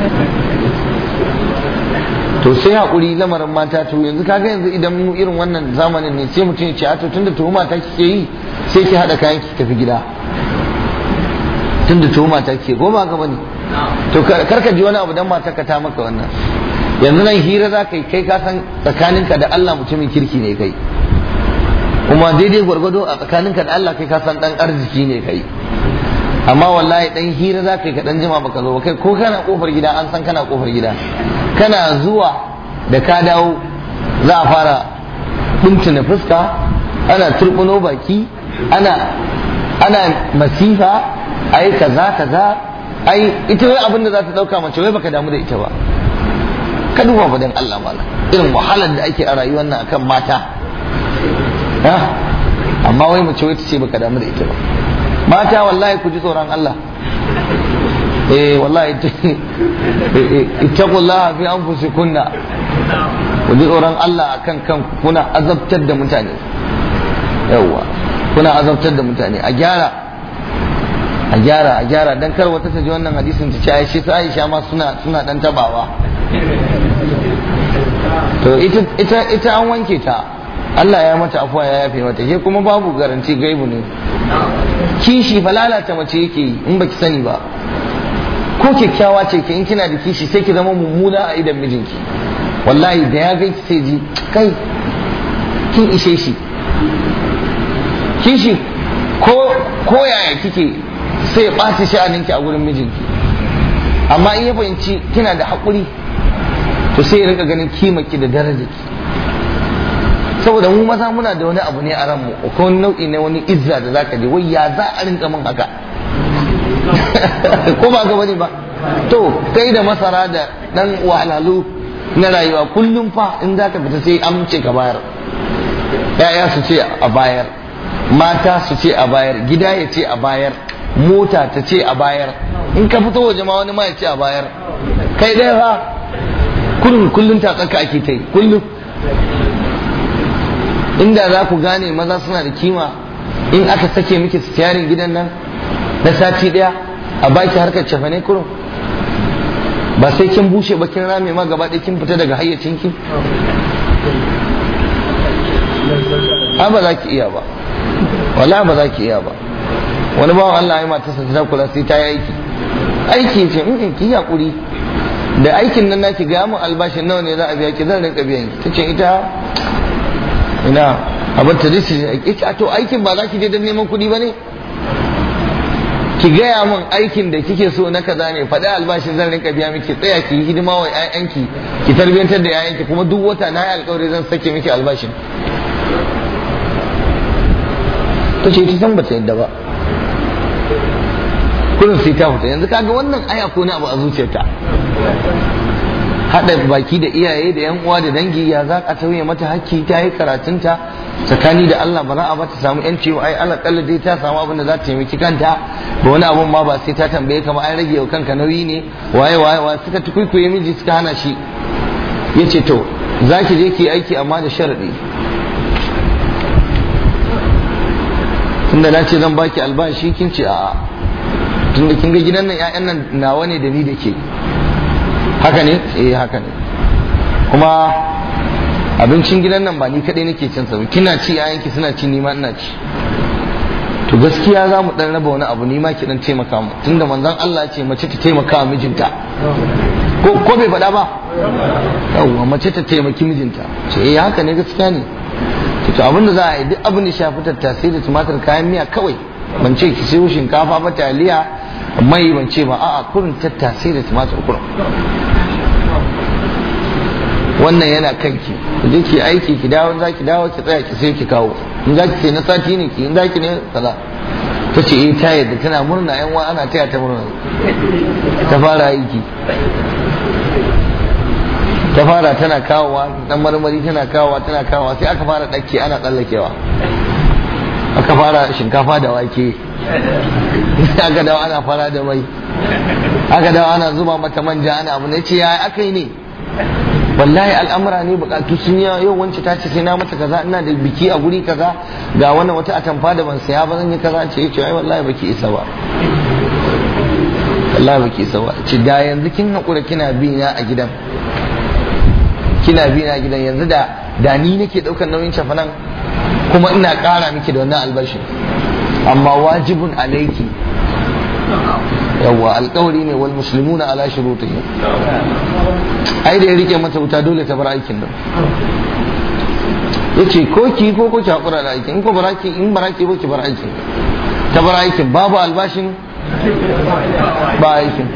A: to sai hakuri lamarin mata to yanzu kaga yanzu idan mu irin wannan zamanin ne sai mutum ya ce a to tunda tuhuma ta kike yi sai ki hada kayan ki tafi gida tunda tuhuma ta kike goma ga bane to karka ji wani abu dan mata ka ta maka wannan yanzu nan hira za ka yi kai ka san tsakaninka da Allah mutumin kirki ne kai kuma daidai gwargwado a tsakaninka da Allah kai ka san dan arziki ne kai amma wallahi dan hira za ka yi ka dan jima baka zo ba kai ko kana kofar gida an san kana kofar gida kana zuwa da ka dawo za a fara na fuska ana turbuno baki ana ana masifa ai kaza kaza ai ita wai abin da za ta dauka mace wai baka damu da ita ba ka duba ba dan Allah mala irin wahalar da ake a rayuwar nan akan mata amma wai mace wai ce baka damu da ita ba mata wallahi ku ji tsoron Allah eh wallahi ittaqullaha fi anfusikunna ku ji tsoron Allah akan kan kuna azabtar da mutane yawa kuna azabtar da mutane a gyara a gyara a gyara dan kar wata ta ji wannan hadisin ta ce ai shi Aisha ma suna suna dan tabawa to ita ita ita an wanke ta Allah ya mata afuwa ya yafe mata ke kuma babu garanti gaibu ne kishi fa lalata mace yake yi in baki sani ba ko kyakkyawa ce ke in kina da kishi sai ki zama mummuna a idan mijinki wallahi da ya gaiki sai ji kai kin ishe shi kishi ko ko yaya kike sai ya ɓaci sha'aninki a gurin mijinki amma in ya fahimci kina da haƙuri to sai ya rinka ganin kimaki da darajarki saboda mu maza muna da wani abu ne a ranmu ko wani nau'i na wani izza da zaka je wai ya za a rinka min haka ko ba gaba ne ba to kai da masara da dan wahalalu na rayuwa kullum fa in zaka fita sai amince ka bayar ya'ya su ce a bayar mata su ce a bayar gida ya ce a bayar mota ta ce a bayar in ka fito waje ma wani ma ya ce a bayar kai ɗaya fa kullum kullum ta tsaka ake ta yi kullum inda za ku gane maza suna da kima in aka sake miki tiyarin gidan nan na sati ɗaya a baki harkar cefane kurum ba sai kin bushe ba kin rame ma gaba ɗaya kin fita daga hayyacinki a ba za ki iya ba wala ba za ki iya ba wani bawan Allah ya mata sa ta kula sai ta yi aiki aiki ce in ki hakuri da aikin nan naki ga mun albashin nawa ne za a biya ki zan rinka biyan ki tace ita ina abin ta dace aiki to aikin ba za ki je don neman kuɗi ba ne ki gaya min aikin da kike so na kaza ne faɗi albashin zan rinka biya miki tsaya ki yi hidima wa 'ya'yanki ki tarbiyantar da 'ya'yanki kuma duk wata na yi alkawari zan sake miki albashin ta ce ta san bata yadda ba kullum sai ta fita yanzu kaga wannan aya ko na abu a zuciyarta haɗa baki da iyaye da yan uwa da dangi ya za ka tauye mata hakki ta yi karatunta tsakani da Allah ba za a bata samu yanci ai Allah kalla dai ta samu abin da za ta taimaki kanta ba wani abun ma ba sai ta tambaye ka ba an rage wa kanka nauyi ne waye waye waye suka tukuikuye miji suka hana shi yace to za ki je ki aiki amma da sharadi tunda na ce zan baki albashi kin ce a'a tunda kin ga gidan nan ƴaƴan nan nawa ne da ni da ke haka ne eh haka ne kuma abincin gidan nan ba ni kadai nake cin sa kina ci ƴaƴanki suna ci ni ma ina ci to gaskiya za mu dan raba wani abu ni ma ki dan taimaka mu tunda manzon Allah ya ce mace ta taimaka wa mijinta ko ko bai faɗa ba yawwa mace ta taimaki mijinta ce eh haka ne gaskiya ne to abin da za a yi duk abin da shafi tattasai da tumatir kayan miya kawai ban ce ki sayo shinkafa ba taliya mai ban ce ba a'a kurin tattasai da tumatir kurin wannan yana kanki je ki aiki ki dawo za ki dawo ki tsaya ki sai ki kawo in za ki sai na sati ne ki in za ki ne kaza ta ce eh ta yadda tana murna yan wa ana taya ta murna ta fara aiki ta fara tana kawowa dan marmari tana kawowa tana kawowa sai aka fara ɗakke ana tsallakewa aka fara shinkafa da wake aka dawo ana fara da mai aka dawo ana zuba mata manja ana abu ne ce ya aka yi ne wallahi al'amura ne bukatu sun yi yau wance ta ce sai na mata kaza ina da biki a guri kaza ga wannan wata atamfa da ban saya ba zan yi kaza ce ce ai wallahi baki isa ba wallahi baki isa ba ce da yanzu kin hakura kina bi na a gidan kina bi na gidan yanzu da da ni nake daukar nauyin cafanan kuma ina kara miki da wannan albashin amma wajibun alaiki yawwa alkawari ne wal muslimuna ala shurutihim ai da ya rike mata wuta dole ta bar aikin nan yace ko ki ko ko ki hakura da aikin in ko baraki in baraki ko ki bar aikin ta bar aikin babu albashin ba aikin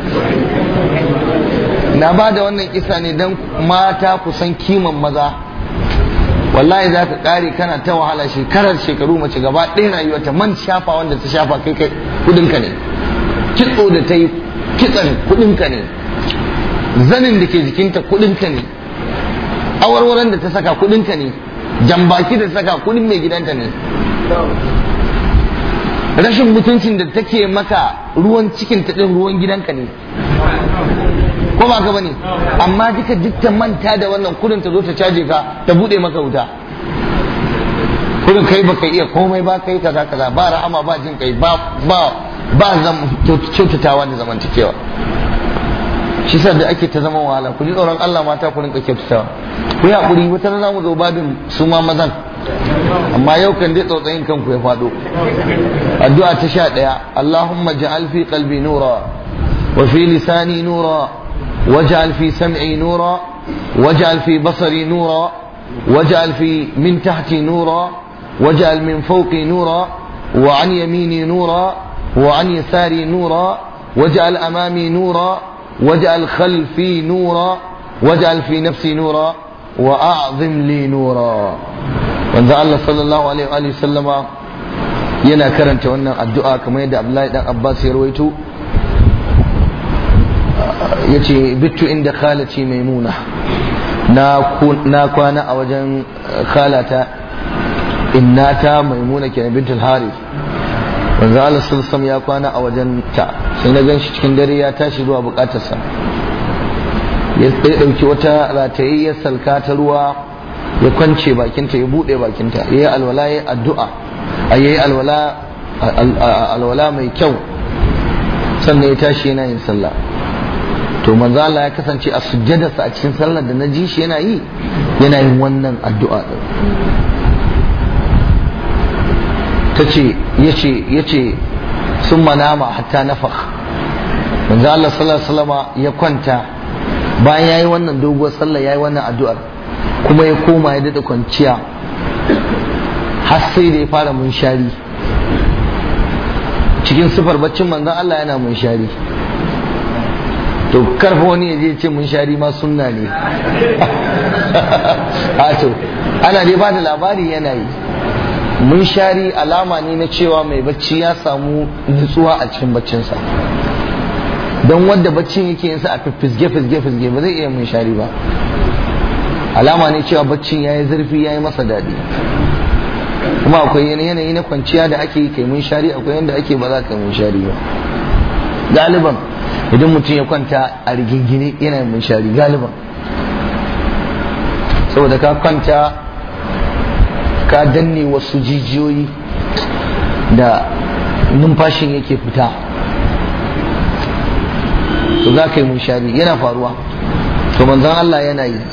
A: na ba da wannan kisa ne don mata kusan kiman maza wallahi za ka kare kana ta wahala shekarar shekaru mace gaba ɗaya rayuwa ta man shafa wanda ta shafa kai kai kudinka ne kitso da ta yi kitsan kudinka ne zanin da ke jikinta kudinka ne awarwaran da ta saka kudinka ne jambaki da ta saka kudin mai gidanta ne rashin mutuncin da take maka ruwan cikin ta din ruwan gidanka ne ko ba ka bane amma duka duk ta manta da wannan kudin ta zo ta caje ka ta bude maka wuta kudin kai baka iya komai ba kai kaza kaza ba rahama ba jin kai ba ba ba kyautatawa da zamantakewa shi sa da ake ta zama wahala ku ji tsoron Allah mata ku rinka kyautatawa ku yi haƙuri wata rana mu zo babin su ma mazan amma yau kan dai tsautsayin kanku ya faɗo addu'a ta sha ɗaya Allahumma ja'al fi qalbi nura wa fi lisani nura waj'al fi sam'i nura waj'al fi basari nura waj'al fi min tahti nura waj'al min fawqi nura wa an yamini nura wa an yasari nura waj'al amami nura waj'al khalfi nura waj'al fi nafsi nura wa a'zim li nura wanzu Allah sallallahu alaihi wa sallama yana karanta wannan addu'a kamar yadda Abdullahi dan Abbas ya rawaito yace bittu inda khalati maimuna na na kwana a wajen khalata innata maimuna ke bintul harith wanzu Allah sallallahu ya kwana a wajen ta sai na gan shi cikin dare ya tashi zuwa bukatarsa ya ɗauki wata ratayayyar salka ta ruwa ya kwance bakinta ya buɗe bakinta ya yi alwala ya addu'a a yi alwala mai kyau sannan ya tashi yana yin sallah to manzo Allah ya kasance a sujjadarsa a cikin sallar da na ji shi yana yi yana yin wannan addu'a din tace yace yace sun manama hatta nafakh manzo Allah sallallahu alaihi wasallama ya kwanta bayan yayi wannan doguwar sallah yayi wannan addu'ar kuma ya koma ya daɗa kwanciya har sai da ya fara munshari cikin sifar baccin manzon Allah yana munshari to karfa wani ya je ce munshari ma sunna ne a to ana dai ba da labari yana yi munshari alama ne na cewa mai bacci ya samu nutsuwa a cikin baccinsa don wadda baccin yake yinsa a fisge fisge fisge ba zai iya munshari ba alama ne cewa baccin ya yi zurfi ya yi masa daɗi kuma akwai yanayi na kwanciya da ake kai mun shari akwai yadda ake ba za ka mun shari ba galiban idan mutum ya kwanta a rigingine yana mun shari galiban saboda ka kwanta ka danne wasu jijiyoyi da numfashin yake fita to za ka yi mun shari yana faruwa to manzon Allah yana yi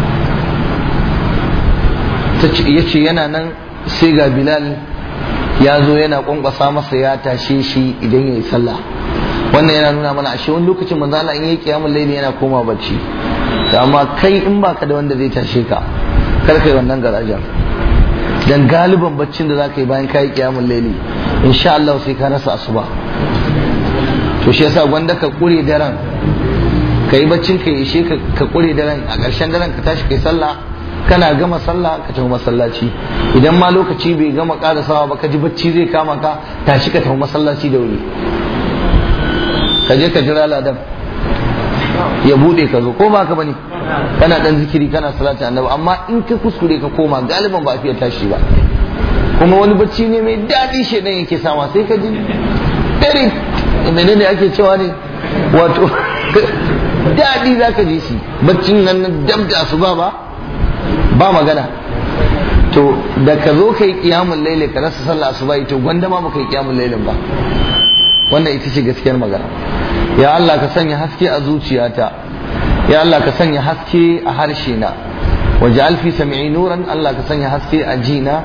A: ya ce yana nan sai ga bilal ya zo yana kwankwasa masa ya tashe shi idan ya yi sallah wannan yana nuna mana ashe wani lokacin manzo Allah in yi kiyamul laili yana koma bacci amma kai in baka da wanda zai tashe ka kar kai wannan garajen dan galiban baccin da zaka yi bayan kai kiyamul laili insha Allah sai ka rasa asuba to shi yasa gwanda ka kure daren kai baccin ka ishe ka kure daren a ƙarshen daren ka tashi kai sallah kana gama sallah ka tafi masallaci idan ma lokaci bai gama karasawa ba ka ji bacci zai kama ka tashi ka tafi masallaci da wuri ka je ka jira ladan ya bude ka zo ko ba ka bane kana dan zikiri kana salati annabi amma in ka kuskure ka koma galiban ba a fiye tashi ba kuma wani bacci ne mai daɗi shedan yake sama sai ka ji dare menene ake cewa ne wato daɗi za ka ji shi baccin nan dab da asuba ba ba magana to da ka zo ka yi kiyamun laili ka rasa sallah asuba to gwanda ma baka yi kiyamun lailin ba wannan ita ce gaskiyar magana ya Allah ka sanya haske a zuciyata ya Allah ka sanya haske a harshe na waj'al fi sam'i nuran Allah ka sanya haske a jina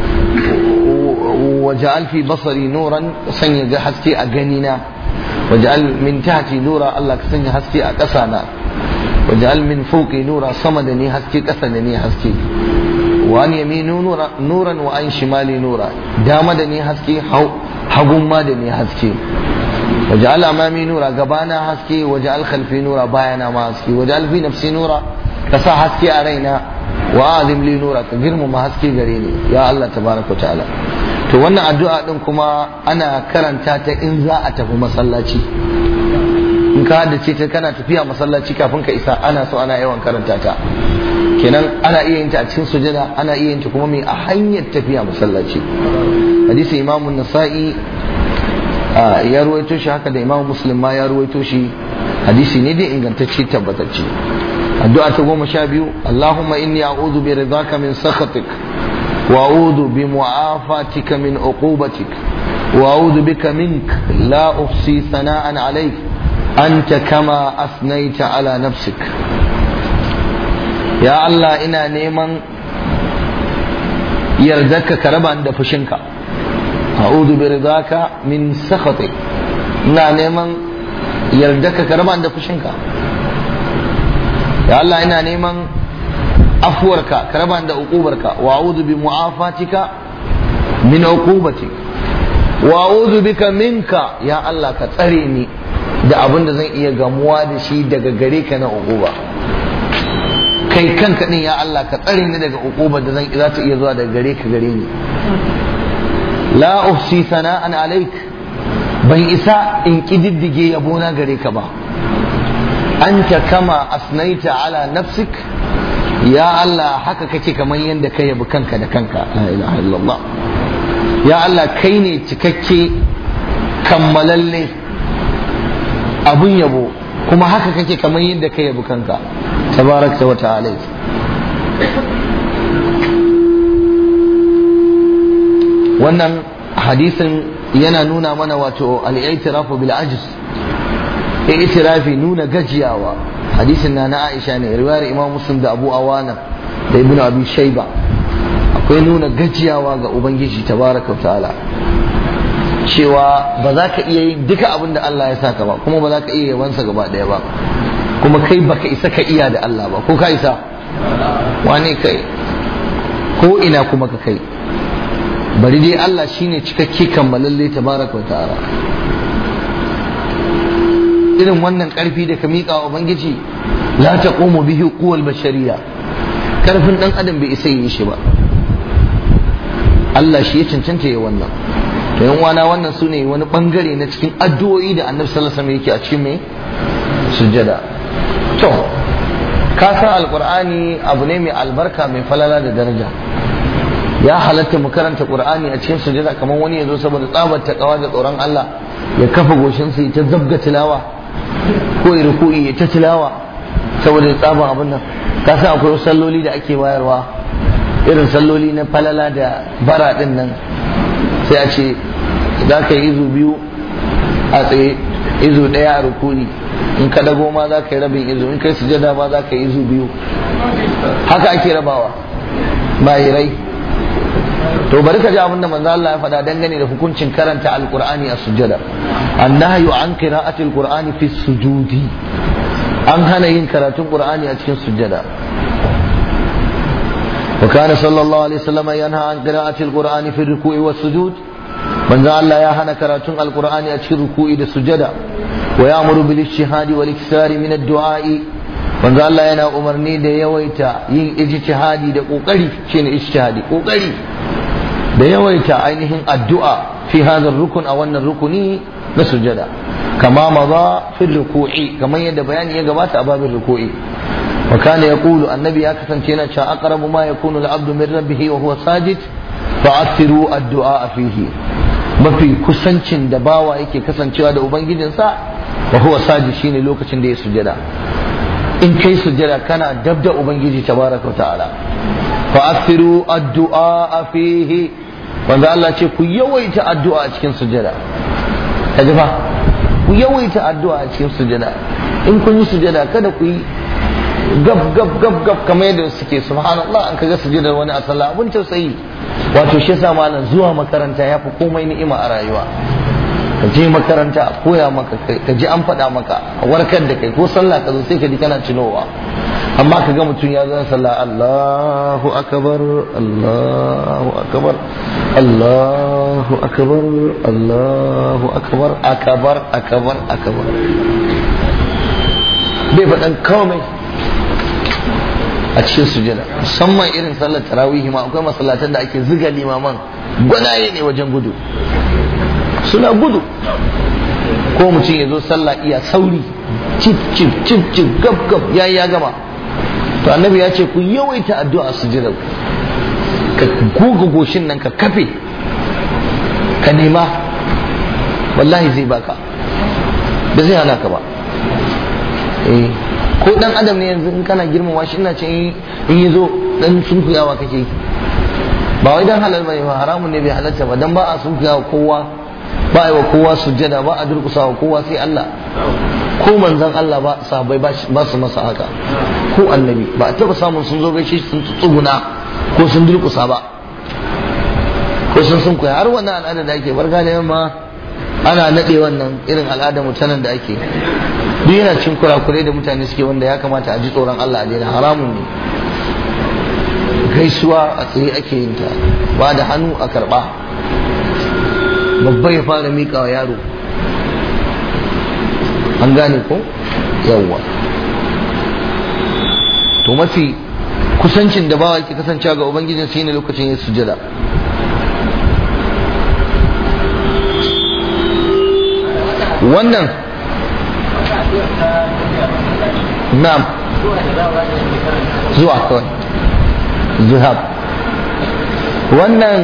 A: waj'al fi basari nuran sanya ga haske a ganina waj'al min tahti nura Allah ka sanya haske a ƙasa na waj'al min fawqi nura sama da ni haske ƙasa da ni haske wa an yaminu nuran wa an shimali nura dama da ni haske hagun ma da ni haske waj'al amami nura gabana haske waj'al khalfi nura bayana ma haske waj'al fi nafsi nura ka sa haske a raina wa azim li nura ka girmama haske gare ni ya Allah tabaraka ta'ala to wannan addu'a din kuma ana karanta ta in za a tafi masallaci in ka haddace ta kana tafiya masallaci kafin ka isa ana so ana yawan karanta ta kenan ana iya yin ta a cikin sujada ana iya yin ta kuma mai a hanyar tafiya masallaci hadisi imamu nasa'i ya ruwaito shi haka da imamu muslim ma ya ruwaito shi hadisi ne dai ingantacce tabbatacce addu'a ta goma sha biyu allahumma inni a'udhu bi ridaka min sakhatik wa a'udhu bi mu'afatika min uqubatik وأعوذ بك منك لا أحصي ثناء عليك أنت كما أثنيت على نفسك يا الله إنا نيمان يردك كربا عند فشنك أعوذ برضاك من سخطك إنا نيمان يردك كربا عند فشنك يا الله إنا نيمان أفورك كربا عند عقوبك وأعوذ بمعافاتك من عقوبتك wa'udhu bika minka ya Allah ka tsare ni da abin da zan iya gamuwa da shi daga gare ka na uquba kai kanka din ya Allah ka tsare ni daga uquba da zan za ta iya zuwa daga gare ka gare ni la uhsi sana'an alaik ban isa in kididdige yabona gare ka ba anta kama asnaita ala nafsik ya Allah haka kake kamar yadda ka yabi kanka da kanka la ilaha illallah ya Allah kai ne cikakke kammalalle abun yabo kuma haka kake kamar yadda ka yabi kanka tabarakta wa ta'ala wannan hadisin yana nuna mana wato al-i'tirafu bil ajz i'tirafi nuna gajiyawa hadisin na na Aisha ne riwayar Imam Muslim da Abu Awana da Ibn Abi Shayba akwai nuna gajiyawa ga ubangiji tabaraka ta'ala cewa ba za ka iya yin duka abin da Allah ya saka ba kuma ba za ka iya yawansa gaba ɗaya ba kuma kai baka isa ka iya da Allah ba ko ka isa wane kai ko ina kuma ka kai bari dai Allah shine cikakke kammalalle tabaraka ta'ala irin wannan karfi da ka miƙa wa ubangiji la taqumu bihi quwwal bashariya karfin dan adam bai isa yi shi ba Allah shi ya cancanta ya wannan to yan wana wannan su ne wani bangare na cikin addu'o'i da annabi sallallahu alaihi wasallam yake a cikin mai sujjada to ka san alqur'ani abu ne mai albarka mai falala da daraja ya halatta mu karanta qur'ani a cikin sujjada kamar wani yazo saboda tsabar takawa da tsoron Allah ya kafa goshin sa ta zabga tilawa ko ya ruku'i ya ta tilawa saboda tsaban abin nan ka san akwai salloli da ake bayarwa irin salloli na falala da bara din nan sai a ce za ka yi izu biyu a tsaye izu ɗaya a rukuni in ka dago ma za ka yi rabin izu in kai sujada ma za ka yi izu biyu haka ake rabawa bayirai to bari ka ji abin da manzo Allah ya faɗa dangane da hukuncin karanta alqur'ani a sujada annahyu an qira'ati alqur'ani fi sujudi an hana yin karatun qur'ani a cikin sujada وكان صلى الله عليه وسلم ينهى عن قراءة القرآن في الركوع والسجود من ذا الله يهنا كراتون القرآن أتشي الركوع والسجدة ويأمر بالاجتهاد والاكثار من الدعاء من ذا الله ينا أمرني دا يويتا ين اجتهادي دا قوقري شين اجتهادي قوقري دا يويتا عينهم الدعاء في هذا الركن أو أن الركن نسجدة كما مضى في الركوع كما يد بيان يقبات أباب الركوع وكان يقول النبي يا كسنتينا أقرب ما يكون العبد من ربه وهو ساجد فأكثروا الدعاء فيه mafi kusancin da bawa yake kasancewa da ubangijinsa wa huwa sajid shine lokacin da ya sujada in kai sujada kana dab da ubangiji tabaraka ta'ala fa akthiru addu'a fihi wanda Allah ce ku yawaita addu'a a cikin sujada kaji fa ku yawaita addu'a a cikin sujada in kun yi sujada kada ku yi gab gab gab gab kamar yadda suke subhanallah an kaga sujudar wani a sallah abun tausayi wato shi yasa malam zuwa makaranta ya fi komai ni'ima a rayuwa ka je makaranta a koya maka ka ji an faɗa maka a warkar da kai ko sallah ka zo sai ka ji kana cinowa amma ka ga mutum ya zan sallah Allahu akbar Allahu akbar Allahu akbar Allahu akbar akbar akbar akbar bai faɗan komai a cikin sujada musamman irin sallar tarawihi ma akwai masallatan da ake ziga limaman gwanaye ne wajen gudu suna gudu ko mutum ya zo sallah iya sauri cif cif cif cif gab gab ya ya gama to annabi ya ce ku yawaita addu'a sujada ka goga goshin nan ka kafe ka nema wallahi zai baka ba zai hana ka ba eh ko dan adam ne yanzu in kana girmama shi ina ce in yi zo dan sunkuyawa kake yi ba wai dan halal bane ba haramun ne bai halarta ba dan ba a sunkuyawa kowa ba a yi wa kowa sujjada ba a durkusa wa kowa sai Allah ko manzon Allah ba sahabbai ba su masa haka ko annabi ba a taba samun sun zo gaishe sun tsuguna ko sun durkusa ba ko sun sun koya har wannan al'ada da ake barka da yamma ana nade wannan irin al'ada mutanen da ake duk yana cin kurakurai da mutane suke wanda ya kamata a ji tsoron Allah a daina haramun ne gaisuwa a tsaye ake yin ta ba da hannu a karba babba ya fara miƙa wa yaro an gane ko yawwa to mafi kusancin da bawa yake kasancewa ga ubangijin sai ne lokacin ya sujada wannan na'am zuwa kawai zuhab wannan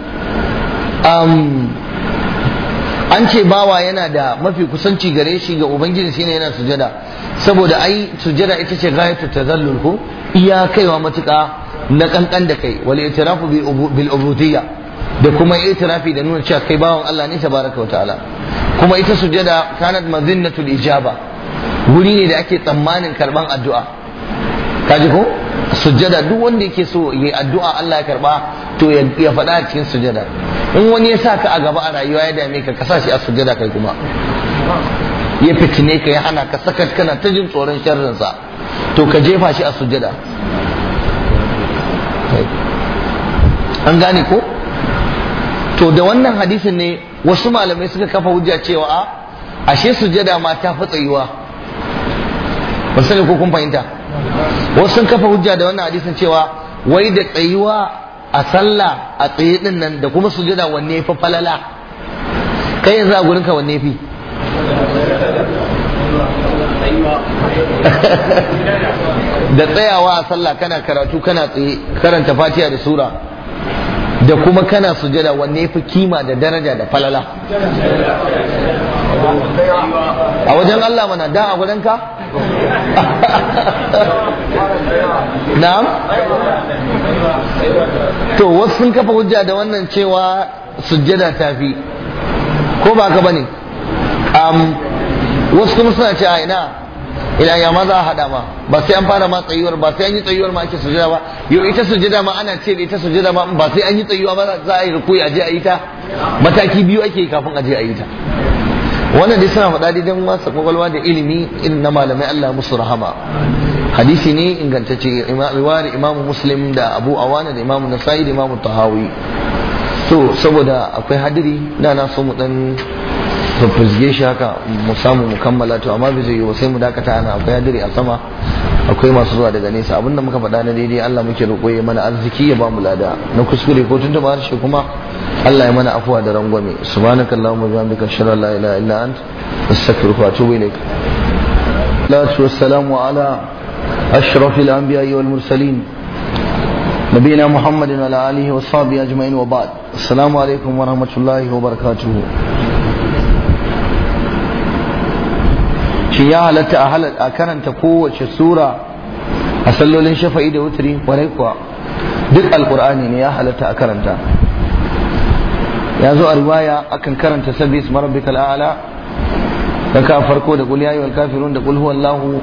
A: an ce bawa yana da mafi kusanci gare shi ga ubangiji shine yana sujada saboda ai sujada ita ce gayatu tazallul ko iya kaiwa matuƙa na kankan da kai wal itirafu bil ubudiyya da kuma itirafi da nuna cewa kai bawan Allah ne tabaraka wa ta'ala kuma ita sujada kanat mazinnatul ijaba wuri ne da ake tsammanin karban addu'a kaji ko sujada duk wanda yake so yi addu'a Allah ya karba to ya faɗa a cikin sujada in wani ya sa ka a gaba a rayuwa ya dame ka ka sa shi a sujada kai kuma ya fitine ka ya hana ka sakat kana ta jin tsoron sharrinsa to ka jefa shi a sujada an gane ko to da wannan hadisin ne wasu malamai suka kafa hujja cewa a ashe sujada ma ta fi tsayuwa ba sani ko kun fahimta wasu sun kafa hujja da wannan hadisin cewa wai da tsayuwa a sallah a tsaye din nan da kuma sujada wanne fi falala kai yanzu a gurin ka wanne fi da tsayawa a sallah kana karatu kana tsaye karanta fatiha da sura da kuma kana sujada wanne fi kima da daraja da falala a wajen Allah mana da a gurin ka na'am to wasu sun kafa hujja da wannan cewa sujjada ta fi ko ba ka bane um, wasu kuma suna ce a ina ila ya ma za a haɗa ma ba sai an fara ma tsayuwar ba sai an yi tsayuwar ma ake sujjada ba yau ita sujjada ma ana ce da ita sujjada ma ba sai an yi tsayuwa ba za a yi rukuyi a je a yi ta mataki biyu ake kafin a je a yi ta wannan dai suna faɗa don wasa kwakwalwa da ilimi irin na malamai Allah musu rahama hadisi ne ingantacce riwayar imamu muslim da abu awana da imamu nasa'i da imamu tahawi to saboda akwai hadiri da na so mu dan fafizge shi haka mu samu mu kammala to amma bai zai yi sai mu dakata ana akwai hadiri a sama akwai masu zuwa daga nesa abinda muka faɗa na daidai Allah muke roƙo ya mana arziki ya ba mu lada na kuskure ko tunda ba harshe kuma Allah ya mana afuwa da rangwame subhanakallahumma wa bihamdika ashhadu an la ilaha illa ant astaghfiruka wa atubu ilaik salatu wassalamu ala ashrafil anbiya'i wal mursalin نبينا محمد وعلى آله وصحبه أجمعين وبعد السلام عليكم ورحمة الله وبركاته shi ya halatta a karanta kowace sura a sallolin shafa'i da wutri kwarai kuwa duk alkur'ani ne ya halatta a karanta ya zo a riwaya akan karanta sabbi isma rabbikal a'la raka farko da qul ya ayyuhal kafirun da qul huwallahu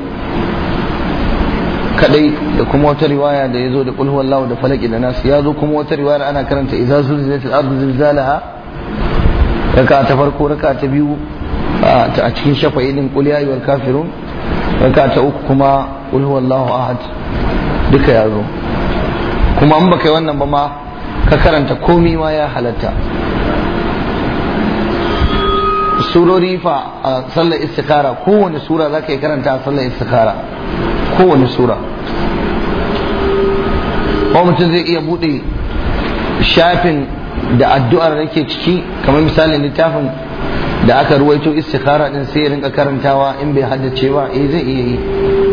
A: kadai da kuma wata riwaya da yazo da qul huwallahu da falaki da nas ya zo kuma wata riwaya ana karanta idza zulzilatil ardu zilzalaha raka ta farko raka ta biyu a cikin shafa'i din qul ya ayyuhal kafirun raka ta uku kuma qul huwallahu ahad duka ya zo kuma an baka yi wannan ba ma ka karanta komi ma ya halatta surori fa a sallar istikara kowane sura za ka yi karanta a sallar istikara kowane sura ko mutum zai iya bude shafin da addu'ar da ke ciki kamar misalin littafin da aka ruwaito istikara din sai ya rinka karantawa in bai haddace ba eh zai iya yi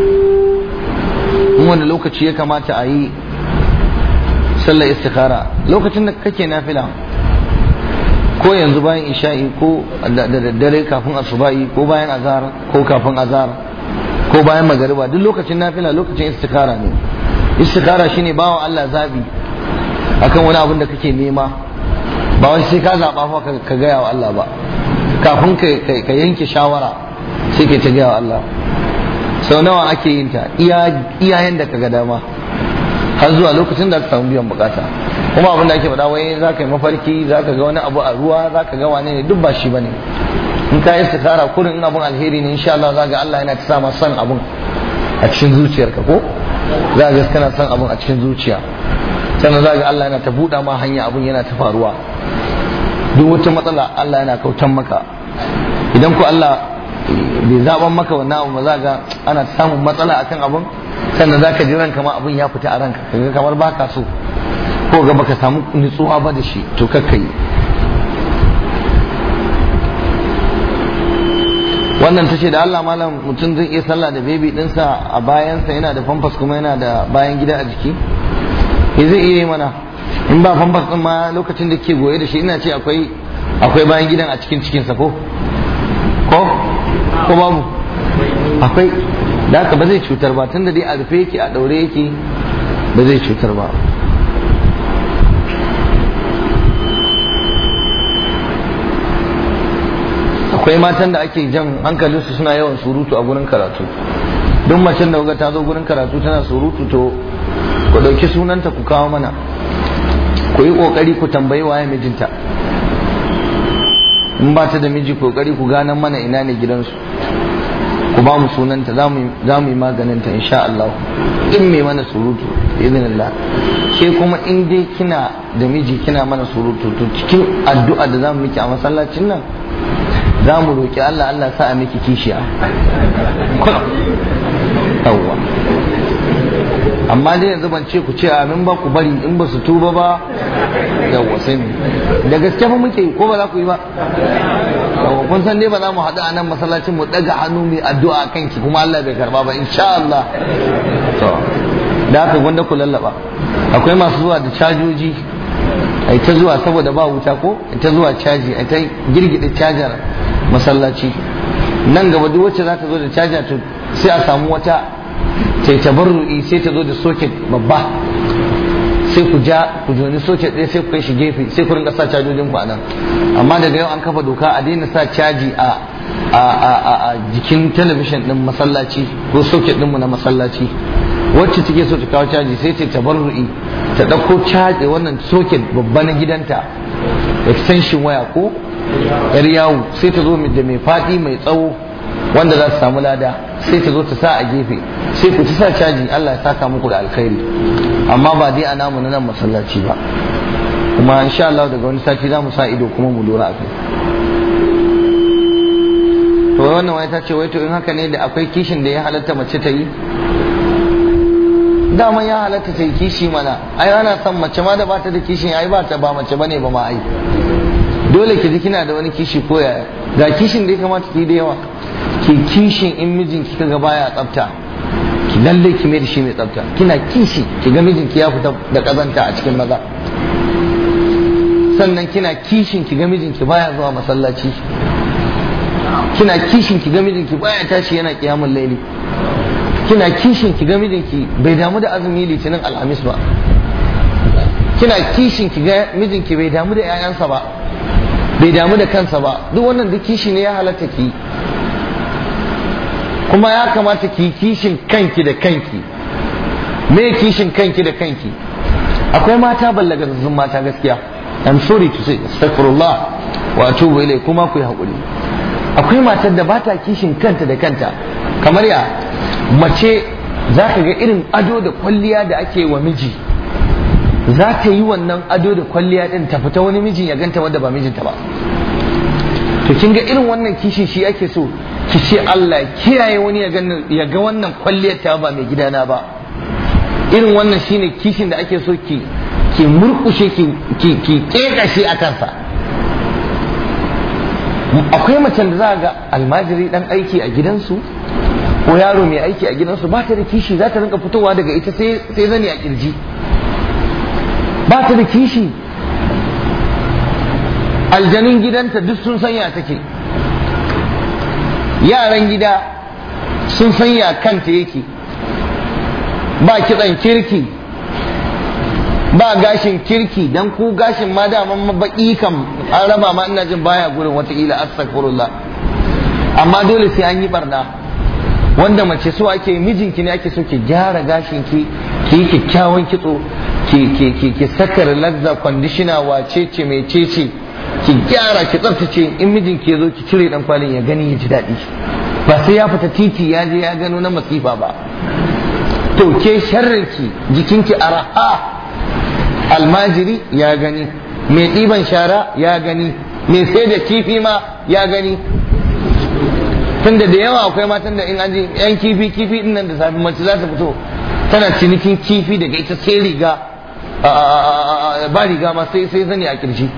A: in wanda lokaci ya kamata a yi sallar istikara lokacin da kake nafila ko yanzu bayan isha'i ko da daddare kafin asuba'i ko bayan azhar ko kafin azhar ko bayan magariba duk lokacin nafila lokacin istikara ne istikara shine bawa Allah zabi akan wani abin da kake nema ba wai sai ka zaba fa ka gaya wa Allah ba kafin ka yanke shawara sai ka ta gaya wa Allah sau nawa ake yin ta iyayen da ka ga dama har zuwa lokacin da ka samu biyan bukata kuma abin da ake faɗa wai za ka yi mafarki za ka ga wani abu a ruwa za ka ga wane ne duk ba shi ba ne in ka yi istikara kurin in abun alheri ne insha Allah za ga Allah yana ta sa ma son abun a cikin zuciyarka ko za ga kana son abun a cikin zuciya sannan za ga Allah yana ta buɗa ma hanya abun yana ta faruwa duk wata matsala Allah yana kautan maka idan ku Allah bai zaban maka wannan abu ba za ga ana samun matsala akan abun sannan za ka ji ranka ma abun ya fita a ranka kaga kamar baka so ko ga baka samu nutsuwa ba da shi to kakkai wannan ta ce da Allah malam mutum zai iya sallah da bebi dinsa a bayansa yana da famfas kuma yana da bayan gida a jiki ya zai iya yi mana in ba famfas din ma lokacin da ke goye da shi ina ce akwai akwai bayan gidan a cikin cikinsa ko ko ko babu akwai da haka ba zai cutar ba tunda dai a rufe yake a daure yake ba zai cutar ba akwai matan da ake jan hankalinsu suna yawan surutu a gurin karatu duk macen da ta zo gurin karatu tana surutu to ku ɗauki sunanta ku kawo mana ku yi ƙoƙari ku tambayi waye mijinta in ba ta da miji ƙoƙari ku ganan mana ina ne gidansu ku ba mu sunanta za mu yi maganinta insha Allah in mai mana surutu izinillah ke kuma in dai kina da miji kina mana surutu to cikin addu'a da za mu miki a masallacin nan za mu roƙi Allah Allah sa a miki kishiya yawwa amma dai yanzu ban ce ku ce amin ba ku bari in ba su tuba ba yawwa sai mu da gaske fa muke ko ba za ku yi ba yawwa kun san dai ba za mu haɗu a nan masallacin mu ɗaga hannu mai addu'a kan ki kuma Allah bai karba ba insha Allah to da haka gwanda ku lallaba akwai masu zuwa da cajoji ai ta zuwa saboda ba wuta ko ai ta zuwa caji ai ta girgida cajar masallaci nan gaba duk wacce za ta zo da caja to sai a samu wata ta yi tabarru'i sai ta zo da soket babba sai ku ja ku joni soket ɗaya sai ku kai shi gefe sai ku rinka sa cajojin ku a nan amma daga yau an kafa doka a daina sa caji a a jikin talabishin ɗin masallaci ko soket ɗinmu na masallaci wacce take so ta kawo caji sai ta tabarru'i ta ɗauko caji wannan soket babba na gidanta extension waya ko yar yawo sai ta zo da mai faɗi mai tsawo wanda za su samu lada sai ta zo ta sa a gefe sai ku ci sa caji Allah ya saka muku da alkhairi amma ba dai a namu na nan masallaci ba kuma insha Allah daga wani sati za mu sa ido kuma mu lura a kai to wannan wani ta ce wai to in haka ne da akwai kishin da ya halatta mace ta yi dama ya halatta ta yi kishi mana ai ana son mace ma da ba ta da kishin ai ba ta ba mace bane ba ma ai dole ki ji kina da wani kishi ko yaya ga kishin da ya kamata ki da yawa ki kishin in mijin ki kaga baya tsafta ki lalle ki mai da shi mai tsafta kina kishi ki ga mijin ki ya fita da kazanta a cikin maza sannan kina kishin ki ga mijin ki baya zuwa masallaci kina kishin ki ga mijin ki baya tashi yana kiyamul laili kina kishin ki ga mijinki bai damu da azumi litinin alhamis ba kina kishin ki ga mijinki bai damu da 'ya'yansa ba bai damu da kansa ba duk wannan duk kishi ne ya halatta ki kuma ya kamata ki kishin kanki da kanki me kishin kanki da kanki akwai mata ballagazzun mata gaskiya I'm sorry to say astaghfirullah wa atubu ilai kuma ku yi hakuri akwai matar da bata kishin kanta da kanta kamar ya mace za ka ga irin ado da kwalliya da ake wa miji za ta yi wannan ado da kwalliya din ta fita wani mijin ya ganta wanda ba mijinta ba to kin ga irin wannan kishin shi ake so ki ce Allah kiyaye wani ya ga wannan kwalliyar ta ba mai gidana ba irin wannan shine kishin da ake so ki ki murkushe ki ki ki kekashe a kansa akwai macen da za ga almajiri dan aiki a gidansu ko yaro mai aiki a gidansu ba ta da kishi za ta rinka fitowa daga ita sai zani a kirji ba ta da kishi aljanun gidanta duk sun sanya take yaran gida sun sanya kanta yake ba kitsan kirki ba gashin kirki dan ku gashin ma da man baki kam an raba ma ina jin baya gurin wataƙila astaghfirullah amma dole sai an yi barna wanda mace so ake mijinki ne ake so ki gyara gashin ki ki yi kyakkyawan kitso ki ki ki ki saka relaxer conditioner wace ce mai cece ki gyara ki tsaftace in mijinki ya zo ki cire dan kwalin ya gani ya ji daɗi ba sai ya fita titi ya je ya gano na masifa ba to ke sharrinki jikinki araha almajiri ya gani mai ɗiban shara ya gani mai sai da kifi ma ya gani tunda da yawa akwai matan da in an ji yan kifi kifi din nan da safi mace za ta fito tana cinikin kifi daga ita sai riga ba riga ma sai sai zani a kirji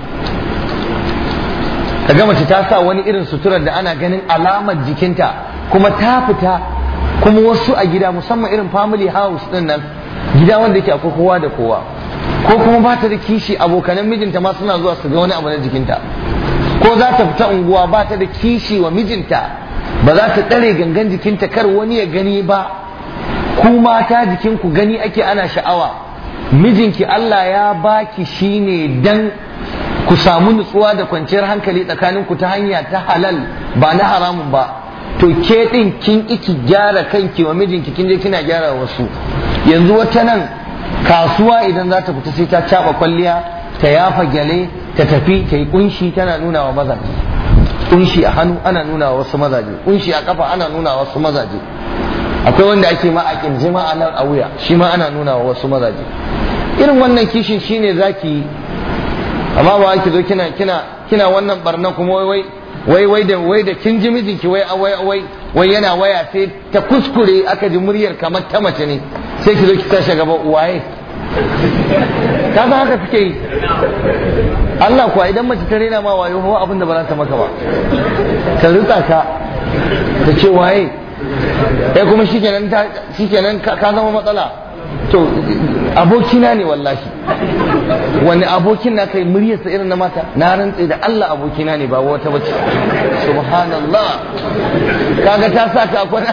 A: kaga mace ta sa wani irin suturar da ana ganin alamar jikinta kuma ta fita kuma wasu a gida musamman irin family house din nan gida wanda yake akwai kowa da kowa ko kuma ba ta da kishi abokanan mijinta ma suna zuwa su ga wani abu na jikinta ko za ta fita unguwa ba ta da kishi wa mijinta ba za ta tsare gangan jikinta kar wani ya gani ba ku mata jikinku gani ake ana sha'awa mijinki Allah ya baki shine dan ku samu nutsuwa da kwanciyar hankali tsakaninku ta hanya ta halal ba na haramun ba to ke din kin iki gyara kanki wa mijinki kin je kina gyara wasu yanzu wata nan kasuwa idan za ta fita sai ta caba kwalliya ta yafa gyale ta tafi ta yi kunshi tana nuna wa mazaje kunshi a hannu ana nuna wa wasu mazaje kunshi a kafa ana nuna wa wasu mazaje akwai wanda ake ma a kirji ma a nan a wuya shi ma ana nuna wa wasu mazaje irin wannan kishin shine zaki yi amma ba ki zo kina kina kina wannan barna kuma wai wai wai da wai da kin ji mijinki wai wai wai wai yana waya sai ta kuskure aka ji muryar kamar ta mace ne sai ki zo ki tashi gaba waye ka san haka suke yi Allah kuwa idan mace ta rena ma wayo hawa abin da ba za ta maka ba ta rutsa ka ta ce waye kai kuma shikenan ta shikenan ka zama matsala to abokina ne wallahi wani abokin na kai muryarsa irin na mata na rantse da Allah abokina ne ba wata bace subhanallah kaga ta sa ka kwana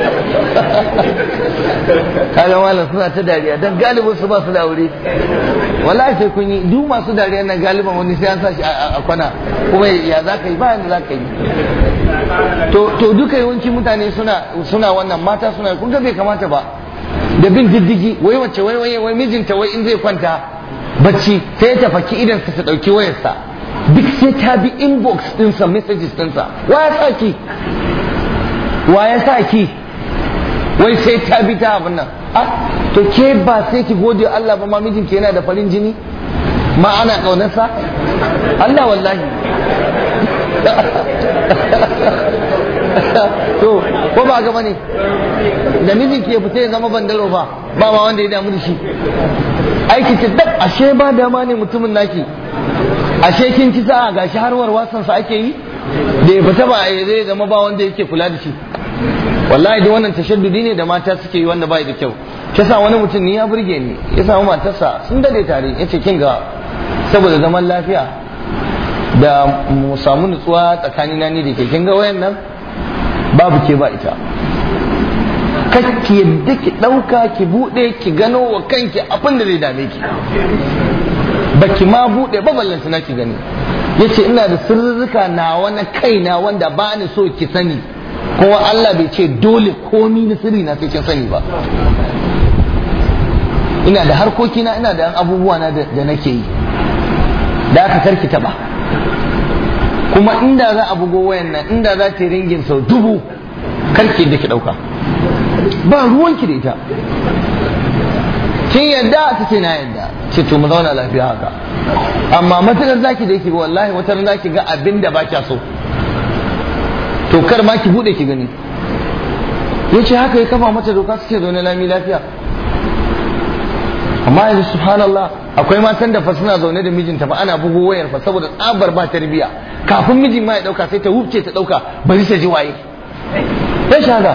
A: kaga malam suna ta dariya dan galibin su ba su da aure wallahi sai kun yi duk masu dariya na galiban wani sai an sa shi a kwana kuma ya za ka yi ba yanda za ka yi to duka yawanci mutane suna suna wannan mata suna kun ga bai kamata ba da bin diddigi wai wacce wai wai wai mijinta wai in zai kwanta bacci sai ta faki idan ta ta dauki wayarsa duk sai ta bi inbox dinsa messages dinsa wa ya sa ki wa ya sa ki wai sai ta bi ta abin nan ah to ke ba sai ki gode Allah ba ma mijinki yana da farin jini ma ana kaunarsa Allah wallahi to ko ba ga bane da miji ke fita ya zama bandalo ba ba ma wanda ya damu da shi aiki ce dab ashe ba dama ne mutumin naki ashe kin ci sa'a gashi har warwasan sa ake yi da ya fita ba a zai zama ba wanda yake kula da shi wallahi duk wannan tashaddudi ne da mata suke yi wanda bai da kyau kisa wani mutum ni ya burge ni ya samu matarsa sun dade tare yace kin ga saboda zaman lafiya da mu samu nutsuwa tsakanina ni da ke kin ga wayan nan babu ke ba ita ki yadda ki ɗauka ki buɗe ki gano wa kanki abin da zai dame ki ba ki ma buɗe ba ballanta na ki gani ya ce ina da sirrika na wani kaina wanda ba ni so ki sani kuma Allah bai ce dole komi na sirri na sai kin sani ba ina da harkokina ina da abubuwa na da nake yi da aka karki taɓa kuma inda za a bugo wayan nan inda za ta yi ringin sau dubu karki da ki ɗauka ba ruwanki da ita kin yadda ta ce na yadda ce to mu zauna lafiya haka amma matakar zaki da yake ba wallahi wata ran zaki ga abin da ba kya so to kar ma ki bude ki gani yace haka ya kafa mata doka su ce zaune lami lafiya amma yanzu subhanallah akwai matan da fa suna zaune da mijinta fa ana bugo wayar fa saboda tsabar ba tarbiya kafin mijin ma ya dauka sai ta wuce ta dauka bari ta ji waye ya shaga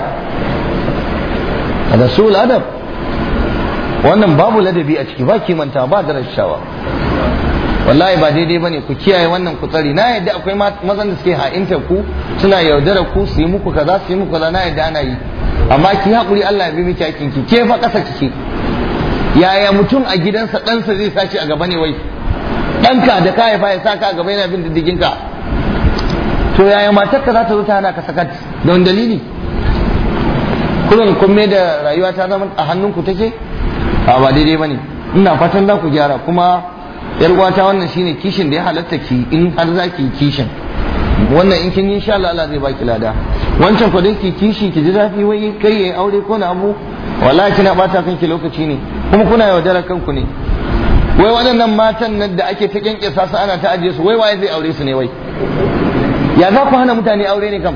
A: da sul adab wannan babu ladabi a ciki ba kimanta ba darashawa wallahi ba daidai bane ku kiyaye wannan ku tsari na yadda akwai mazan da suke ha'inta ku suna yaudara ku su yi muku kaza su yi muku kaza na yadda ana yi amma ki haƙuri Allah ya bi miki hakin ki ke fa ƙasa kike yaya mutum a gidansa ɗansa zai sace a gaba ne wai ɗanka da ka haifa ya saka a gaba yana bin diddigin ka to yaya matarka za ta zo ta hana ka sakat don dalili kullum kun mai da rayuwa ta zama a hannunku take a ba daidai bane ina fatan za ku gyara kuma yar uwata wannan shine kishin da ya halatta ki in har za ki kishin wannan in kin yi insha Allah Allah zai baki lada wancan ko ki kishi ki ji zafi wai kai yayi aure ko na abu wallahi kina bata kanki lokaci ne kuma kuna yaudarar kanku ne wai waɗannan matan nan da ake ta kyankyasa su ana ta ajiye su wai waye zai aure su ne wai ya za ku hana mutane aure ne kam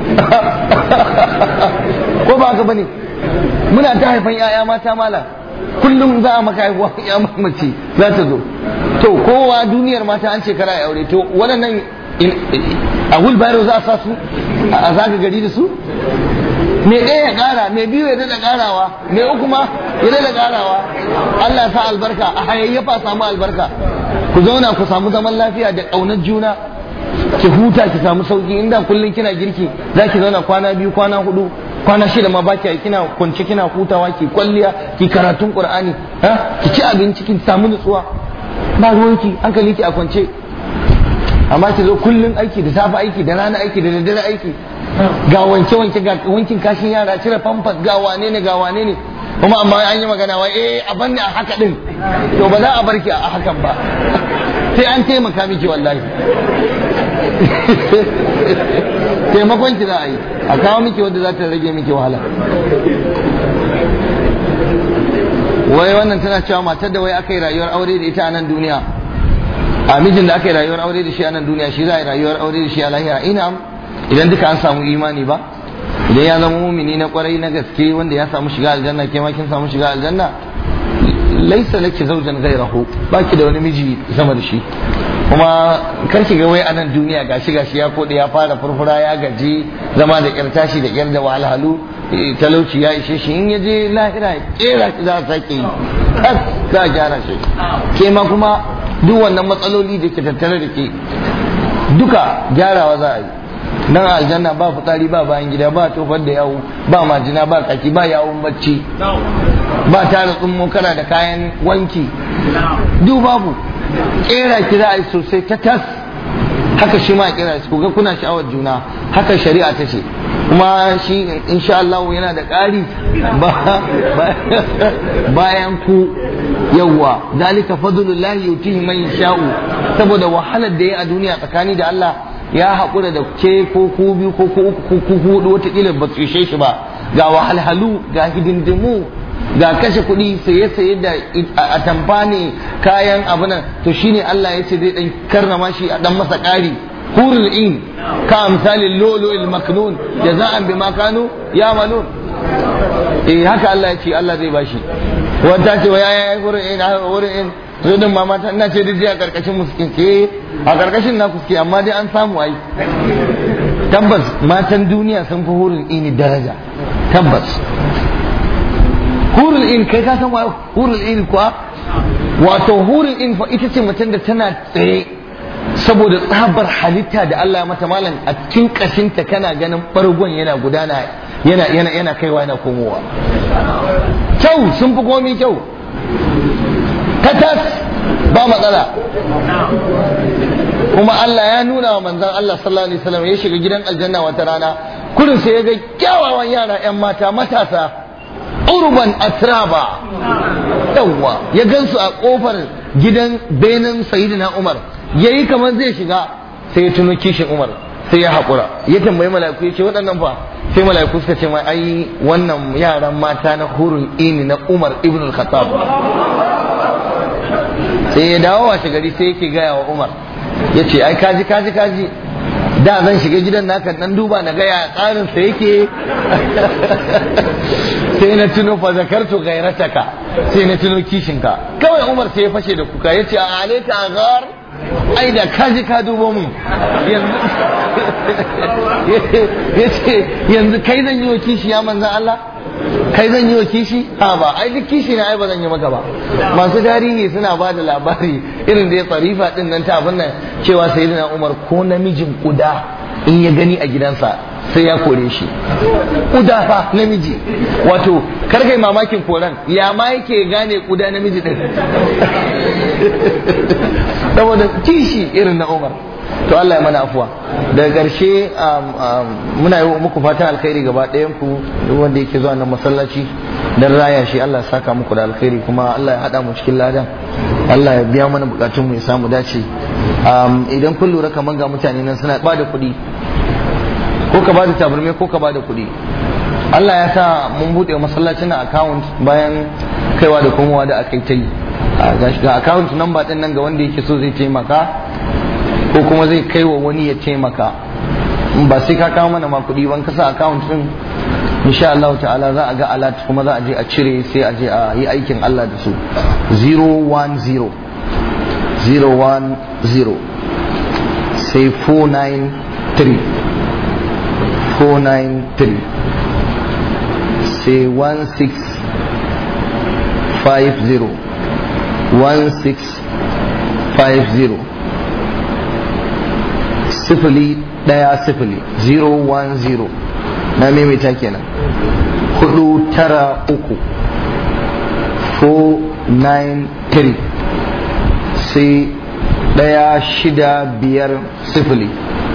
A: ko ba haka bane muna ta haifan yaya mata mala kullum za a maka haihuwa ya mace za ta zo to kowa duniyar mata an ce kara ya aure to waɗannan a wheelbarrow za a sa su a zaga gari da su me ɗaya ya ƙara me biyu ya daɗa ƙarawa me uku ma ya daɗa ƙarawa Allah ya sa albarka a hayayyafa samu albarka ku zauna ku samu zaman lafiya da ƙaunar juna ki huta ki samu sauki inda kullum kina girki za ki zauna kwana biyu kwana hudu kwana shida ma baki kina kwance kina hutawa ki kwalliya ki karatun qur'ani ha ki ci abinci ki samu nutsuwa ba ruwanki hankali ki a kwance amma ki zo kullum aiki da safe aiki da rana aiki da daddare aiki ga wanke wanke ga wankin kashin yara cire famfas ga wane ne ga wane ne kuma amma an yi magana wai eh a banne a haka din to ba za a barki a hakan ba sai an taimaka miki wallahi taimakon ki za a yi a kawo miki wanda za ta rage miki wahala wai wannan tana cewa matar da wai aka yi rayuwar aure da ita a nan duniya a mijin da aka yi rayuwar aure da shi a nan duniya shi za a yi rayuwar aure da shi a lahira ina idan duka an samu imani ba idan ya zama mumini na kwarai na gaske wanda ya samu shiga aljanna ke ma kin samu shiga aljanna laisa laki zaujan gairahu baki da wani miji sama da shi kuma kar ki ga wai a nan duniya gashi gashi ya kode ya fara furfura ya gaji zama da kyar tashi da kyar da wahalhalu talauci ya ishe shi in ya je lahira kera shi za a sake yi kas za a gyara shi ke ma kuma duk wannan matsaloli da ke tattare da ke duka gyarawa za a yi nan a aljanna ba fitsari ba bayan gida ba tofar da yawo ba majina ba kaki ba yawon bacci ba tara tsummo kana da kayan wanki duk babu kera ki za a yi sosai ta tas haka shi ma kera shi ga kuna sha'awar juna haka shari'a ta ce kuma shi insha Allah yana da ƙari bayan ku yawwa zalika fadlullahi yutihi man yasha'u saboda wahalar da ya a duniya tsakani da Allah ya haƙura da ke ko ku biyu ko ku uku ko ku hudu wataƙila ba su ishe shi ba ga wahalhalu ga hidindimu ga kashe kuɗi saye-saye da atamfa ne kayan abu nan to shine Allah ya ce zai ɗan karrama shi a ɗan masa ƙari hurul in ka misalin lolo il maknun jaza'an bima kanu ya'malun eh haka Allah ya ce Allah zai bashi wata ce wa yaya hurul in hurul in zo din ma mata ina ce dai a karkashin muskin ke a karkashin na kuske amma dai an samu ai tabbas matan duniya sun fi hurul ini daraja tabbas hurul in kai ka san hurul in kuwa wato hurul in fa ita ce mutum da tana tsaye saboda tsabar halitta da Allah ya mata malam a cikin kashinta kana ganin bargon yana gudana yana yana yana kaiwa yana komowa kyau sun fi komi kyau tatas ba matsala kuma Allah ya nuna wa manzon Allah sallallahu alaihi wasallam ya shiga gidan aljanna wata rana kurin sai ya ga kyawawan yara yan mata matasa urban atraba yawwa ya gansu a kofar gidan benin sayyidina Umar yayi kamar zai shiga sai ya tuno kishin Umar sai ya haƙura ya tambayi mala'iku ya ce waɗannan fa sai mala'iku suka ce mai ai wannan yaran mata na hurul ini na Umar ibn al-Khattab sai ya dawo washe gari sai yake gaya wa Umar ya ce ai kaji kaji kaji da zan shiga gidan naka dan duba na gaya tsarin sa yake sai na tuno fa zakartu gairataka sai na tuno kishinka kawai Umar sai ya fashe da kuka yace a alaita agar ai da kaji ka dubo mun yace yanzu kai zan yi wa kishi ya manzan Allah kai zan yi wa kishi ha ba ai duk kishi na ai ba zan yi maka ba masu tarihi suna ba da labari irin da ya tsarifa din nan ta abin nan cewa sayyidina Umar ko namijin kuda in ya gani a gidansa sai ya kore shi kuda fa namiji wato kar kai mamakin koran ya ma yake gane kuda namiji din saboda kishi irin na Umar to Allah ya mana afuwa daga ƙarshe muna yi muku fatan alkhairi gaba ɗayan ku wanda yake zuwa nan masallaci dan raya shi Allah ya saka muku da alkhairi kuma Allah ya haɗa mu cikin ladan Allah ya biya mana bukatun mu ya samu dace idan kun lura kamar ga mutane nan suna ba da kuɗi ko ka ba da tabarmai ko ka ba da kuɗi Allah ya sa mun buɗe masallacin account bayan kaiwa da komowa da aka yi ta yi ga account number ɗin nan ga wanda yake so zai taimaka ko kuma zai kai wa wani ya taimaka ba sai ka kawo mana ma kuɗi ban kasa account ɗin insha Allah ta'ala za a ga alat kuma za a je a cire sai a je a yi aikin Allah da su 010 010 sai 493 493 sai 1650 1650 sifili ɗaya sifili 010 na maimaita kenan hudu tara uku 493 sai ɗaya shida biyar sifili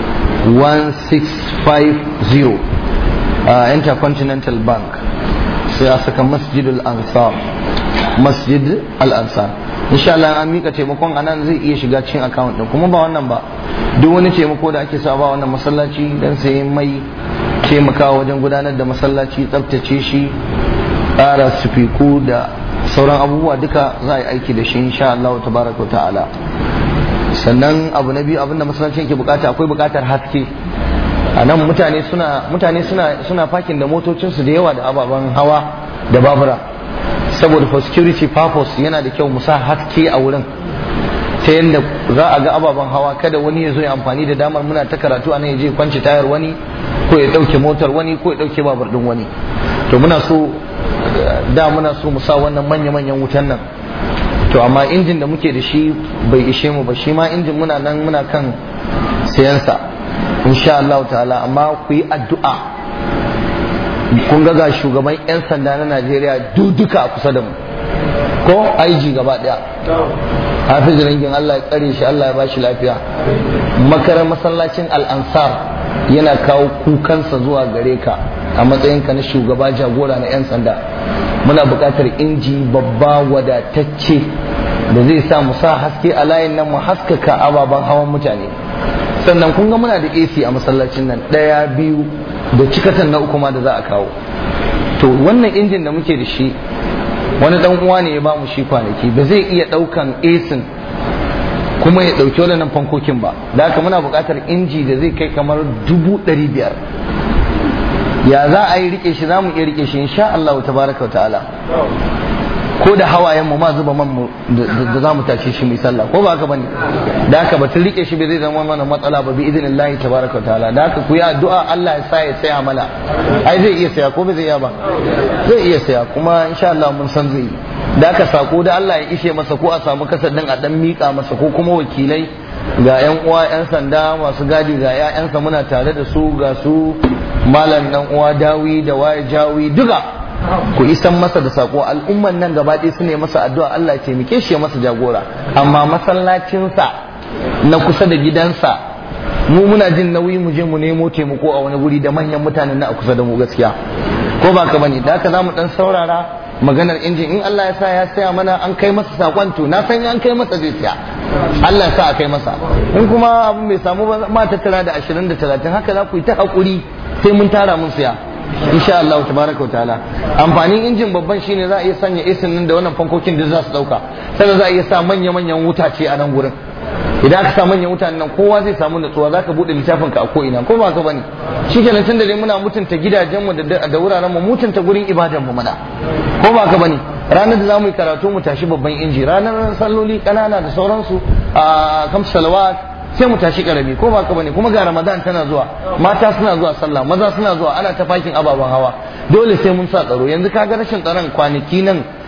A: 1650 uh, intercontinental bank sai a saka masjid al-ansar masjid al-ansar insha Allah an mika taimakon anan zai iya shiga cikin account din kuma ba wannan ba duk wani taimako da ake sa ba wannan masallaci dan sai mai taimakawa wajen gudanar da masallaci tsabtace shi ƙara sufiku da sauran abubuwa duka za a yi aiki da shi insha Allah tabaraka wa ta'ala sannan abu na biyu abinda masallaci yake bukata akwai bukatar haske a nan mutane suna mutane suna suna fakin da motocinsu da yawa da ababen hawa da babura saboda for security purpose yana da kyau mu sa haske a wurin ta yadda za a ga ababen hawa kada wani ya zo ya amfani da damar muna ta karatu a nan ya je kwanci tayar wani ko ya ɗauke motar wani ko ya ɗauke babur ɗin wani to muna so da muna so mu sa wannan manya-manyan wutan nan to amma injin da muke da shi bai ishe mu ba shi ma injin muna nan muna kan sayansa insha Allah ta'ala amma ku yi addu'a kun ga ga shugaban 'yan sanda na Najeriya duka a kusa da mu ko IG gaba daya hafiz rangin Allah ya tsare shi Allah ya bashi lafiya makarar masallacin al'ansar yana kawo kukansa zuwa gare ka a matsayinka na shugaba jagora na 'yan sanda muna buƙatar inji babba wadatacce da zai sa mu sa haske a layin nan mu haskaka ababen hawan mutane sannan kun ga muna da AC a masallacin nan ɗaya biyu da cikatan na uku ma da za a kawo to wannan injin da muke da shi wani dan uwa ne ya ba mu shi kwanaki ba zai iya ɗaukan AC kuma ya ɗauki waɗannan fankokin ba da haka muna buƙatar inji da zai kai kamar dubu ɗari biyar ya za a yi rike shi za mu iya rike shi insha Allah tabaraka wa ta'ala ko da hawayen mu ma zuba man mu da za mu tashi shi mai sallah ko ba haka bane da haka batun rike shi bai zai zama mana matsala ba bi idinillahi tabaraka wa ta'ala da haka ku yi addu'a Allah ya sa ya saya mana ai zai iya saya ko bai zai iya ba zai iya saya kuma insha Allah mun san zai da haka sako da Allah ya ishe masa ko a samu kasar din a dan mika masa ko kuma wakilai ga yan uwa yan sanda masu gadi ga ƴaƴansa muna tare da su ga su malam dan uwa dawi da waye jawi duka ku isan masa da sako al'umman nan gaba ɗaya su ne masa addu'a Allah ya taimake shi ya masa jagora amma masallacinsa na kusa da gidansa mu muna jin nauyi mu je mu nemo taimako a wani guri da manyan mutanen na a kusa da mu gaskiya ko ba ka bane da haka zamu dan saurara maganar injin in Allah ya sa ya saya mana an kai masa sakon to na san an kai masa zai siya Allah ya sa a kai masa in kuma abin bai samu ba ma tattara da 20 da 30 haka za ku yi ta hakuri sai mun tara mun siya insha Allah tabaraka wa ta'ala amfanin injin babban shine za a iya sanya isin nan da wannan fankokin da za su dauka sannan za a iya sa manya manyan wutace a nan gurin idan aka sa manyan mutanen nan kowa zai samu natsuwa zaka bude littafin ka a ko ina ko ba ka bane shikenan tun da dai muna mutunta gidajenmu da da wuraren mu mutunta gurin ibadan mu mana ko ba ka bane ranar da zamu yi karatu mu tashi babban inji ranar salloli kanana da sauransu a kam salawat sai mu tashi karami ko ba ka bane kuma ga ramadan tana zuwa mata suna zuwa sallah maza suna zuwa ana ta fakin ababen hawa dole sai mun sa tsaro yanzu kaga rashin tsaron kwanaki nan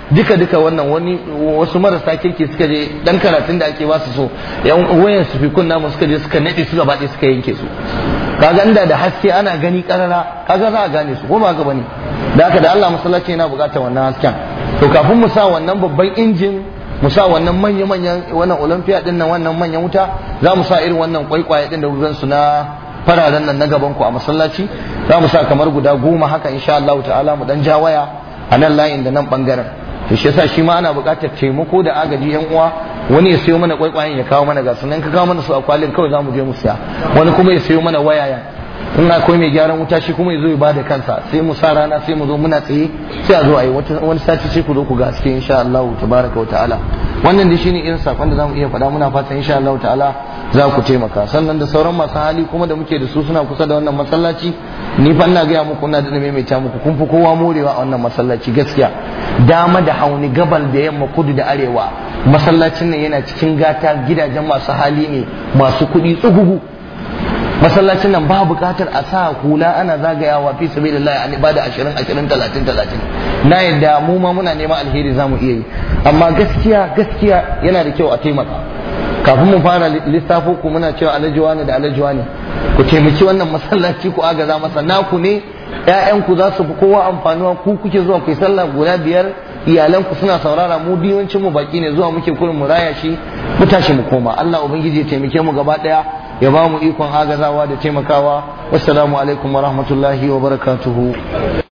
A: duka duka wannan wani wasu marasa kirki suka je dan karatun da ake ba su so yan wayan su fi kunna mu suka je suka nade su gaba ɗaya suka yanke su kaga inda da haske ana gani karara kaga za a gane su ko ba haka bane da haka da Allah masallaci yana buƙatar wannan hasken to kafin mu sa wannan babban injin mu sa wannan manya-manyan wannan olympia din nan wannan manyan wuta za mu sa irin wannan kwaikwaye din da kugan su na fararen nan na gaban ku a masallaci za mu sa kamar guda goma haka insha Allah ta'ala mu dan ja waya a nan layin da nan bangaren to shi yasa shi ma ana buƙatar taimako da agaji yan uwa wani ya sayo mana kwaikwayen ya kawo mana gasu nan ka kawo mana su a kwalin kawai za mu je mu siya wani kuma ya sayo mana wayaya in akwai mai gyaran wuta shi kuma ya zo ya bada kansa sai mu sa rana sai mu zo muna tsaye sai a zo a yi wani sati sai ku zo ku ga cikin insha Allah tabaraka wa ta'ala wannan dai shine irin sakon da zamu iya faɗa muna fatan insha Allah ta'ala za ku taimaka sannan da sauran masu hali kuma da muke da su suna kusa da wannan masallaci ni fa ina gaya muku ina da maimaita muku kun fi kowa morewa a wannan masallaci gaskiya dama da hauni gabal da yamma kudu da arewa masallacin nan yana cikin gata gidajen masu hali ne masu kuɗi tsugugu masallacin nan ba buƙatar a sa hula ana zagayawa fi sabilillah an ibada 20 20 30 30 na yadda mu ma muna neman alheri zamu iya yi amma gaskiya gaskiya yana da kyau a taimaka kafin mu fara lissafo ku muna cewa alajuwa ne da alajuwa ne ku taimaki wannan masallaci ku agaza masa naku ne ƴaƴanku za su fi kowa amfanuwa ku kuke zuwa ku yi sallah guda biyar iyalanku suna saurara mu biyancin mu baki ne zuwa muke kurin mu raya shi mu tashi mu koma Allah ubangiji ya taimake mu gaba daya ya ba mu ikon agazawa da taimakawa wassalamu alaikum wa rahmatullahi wa barakatuhu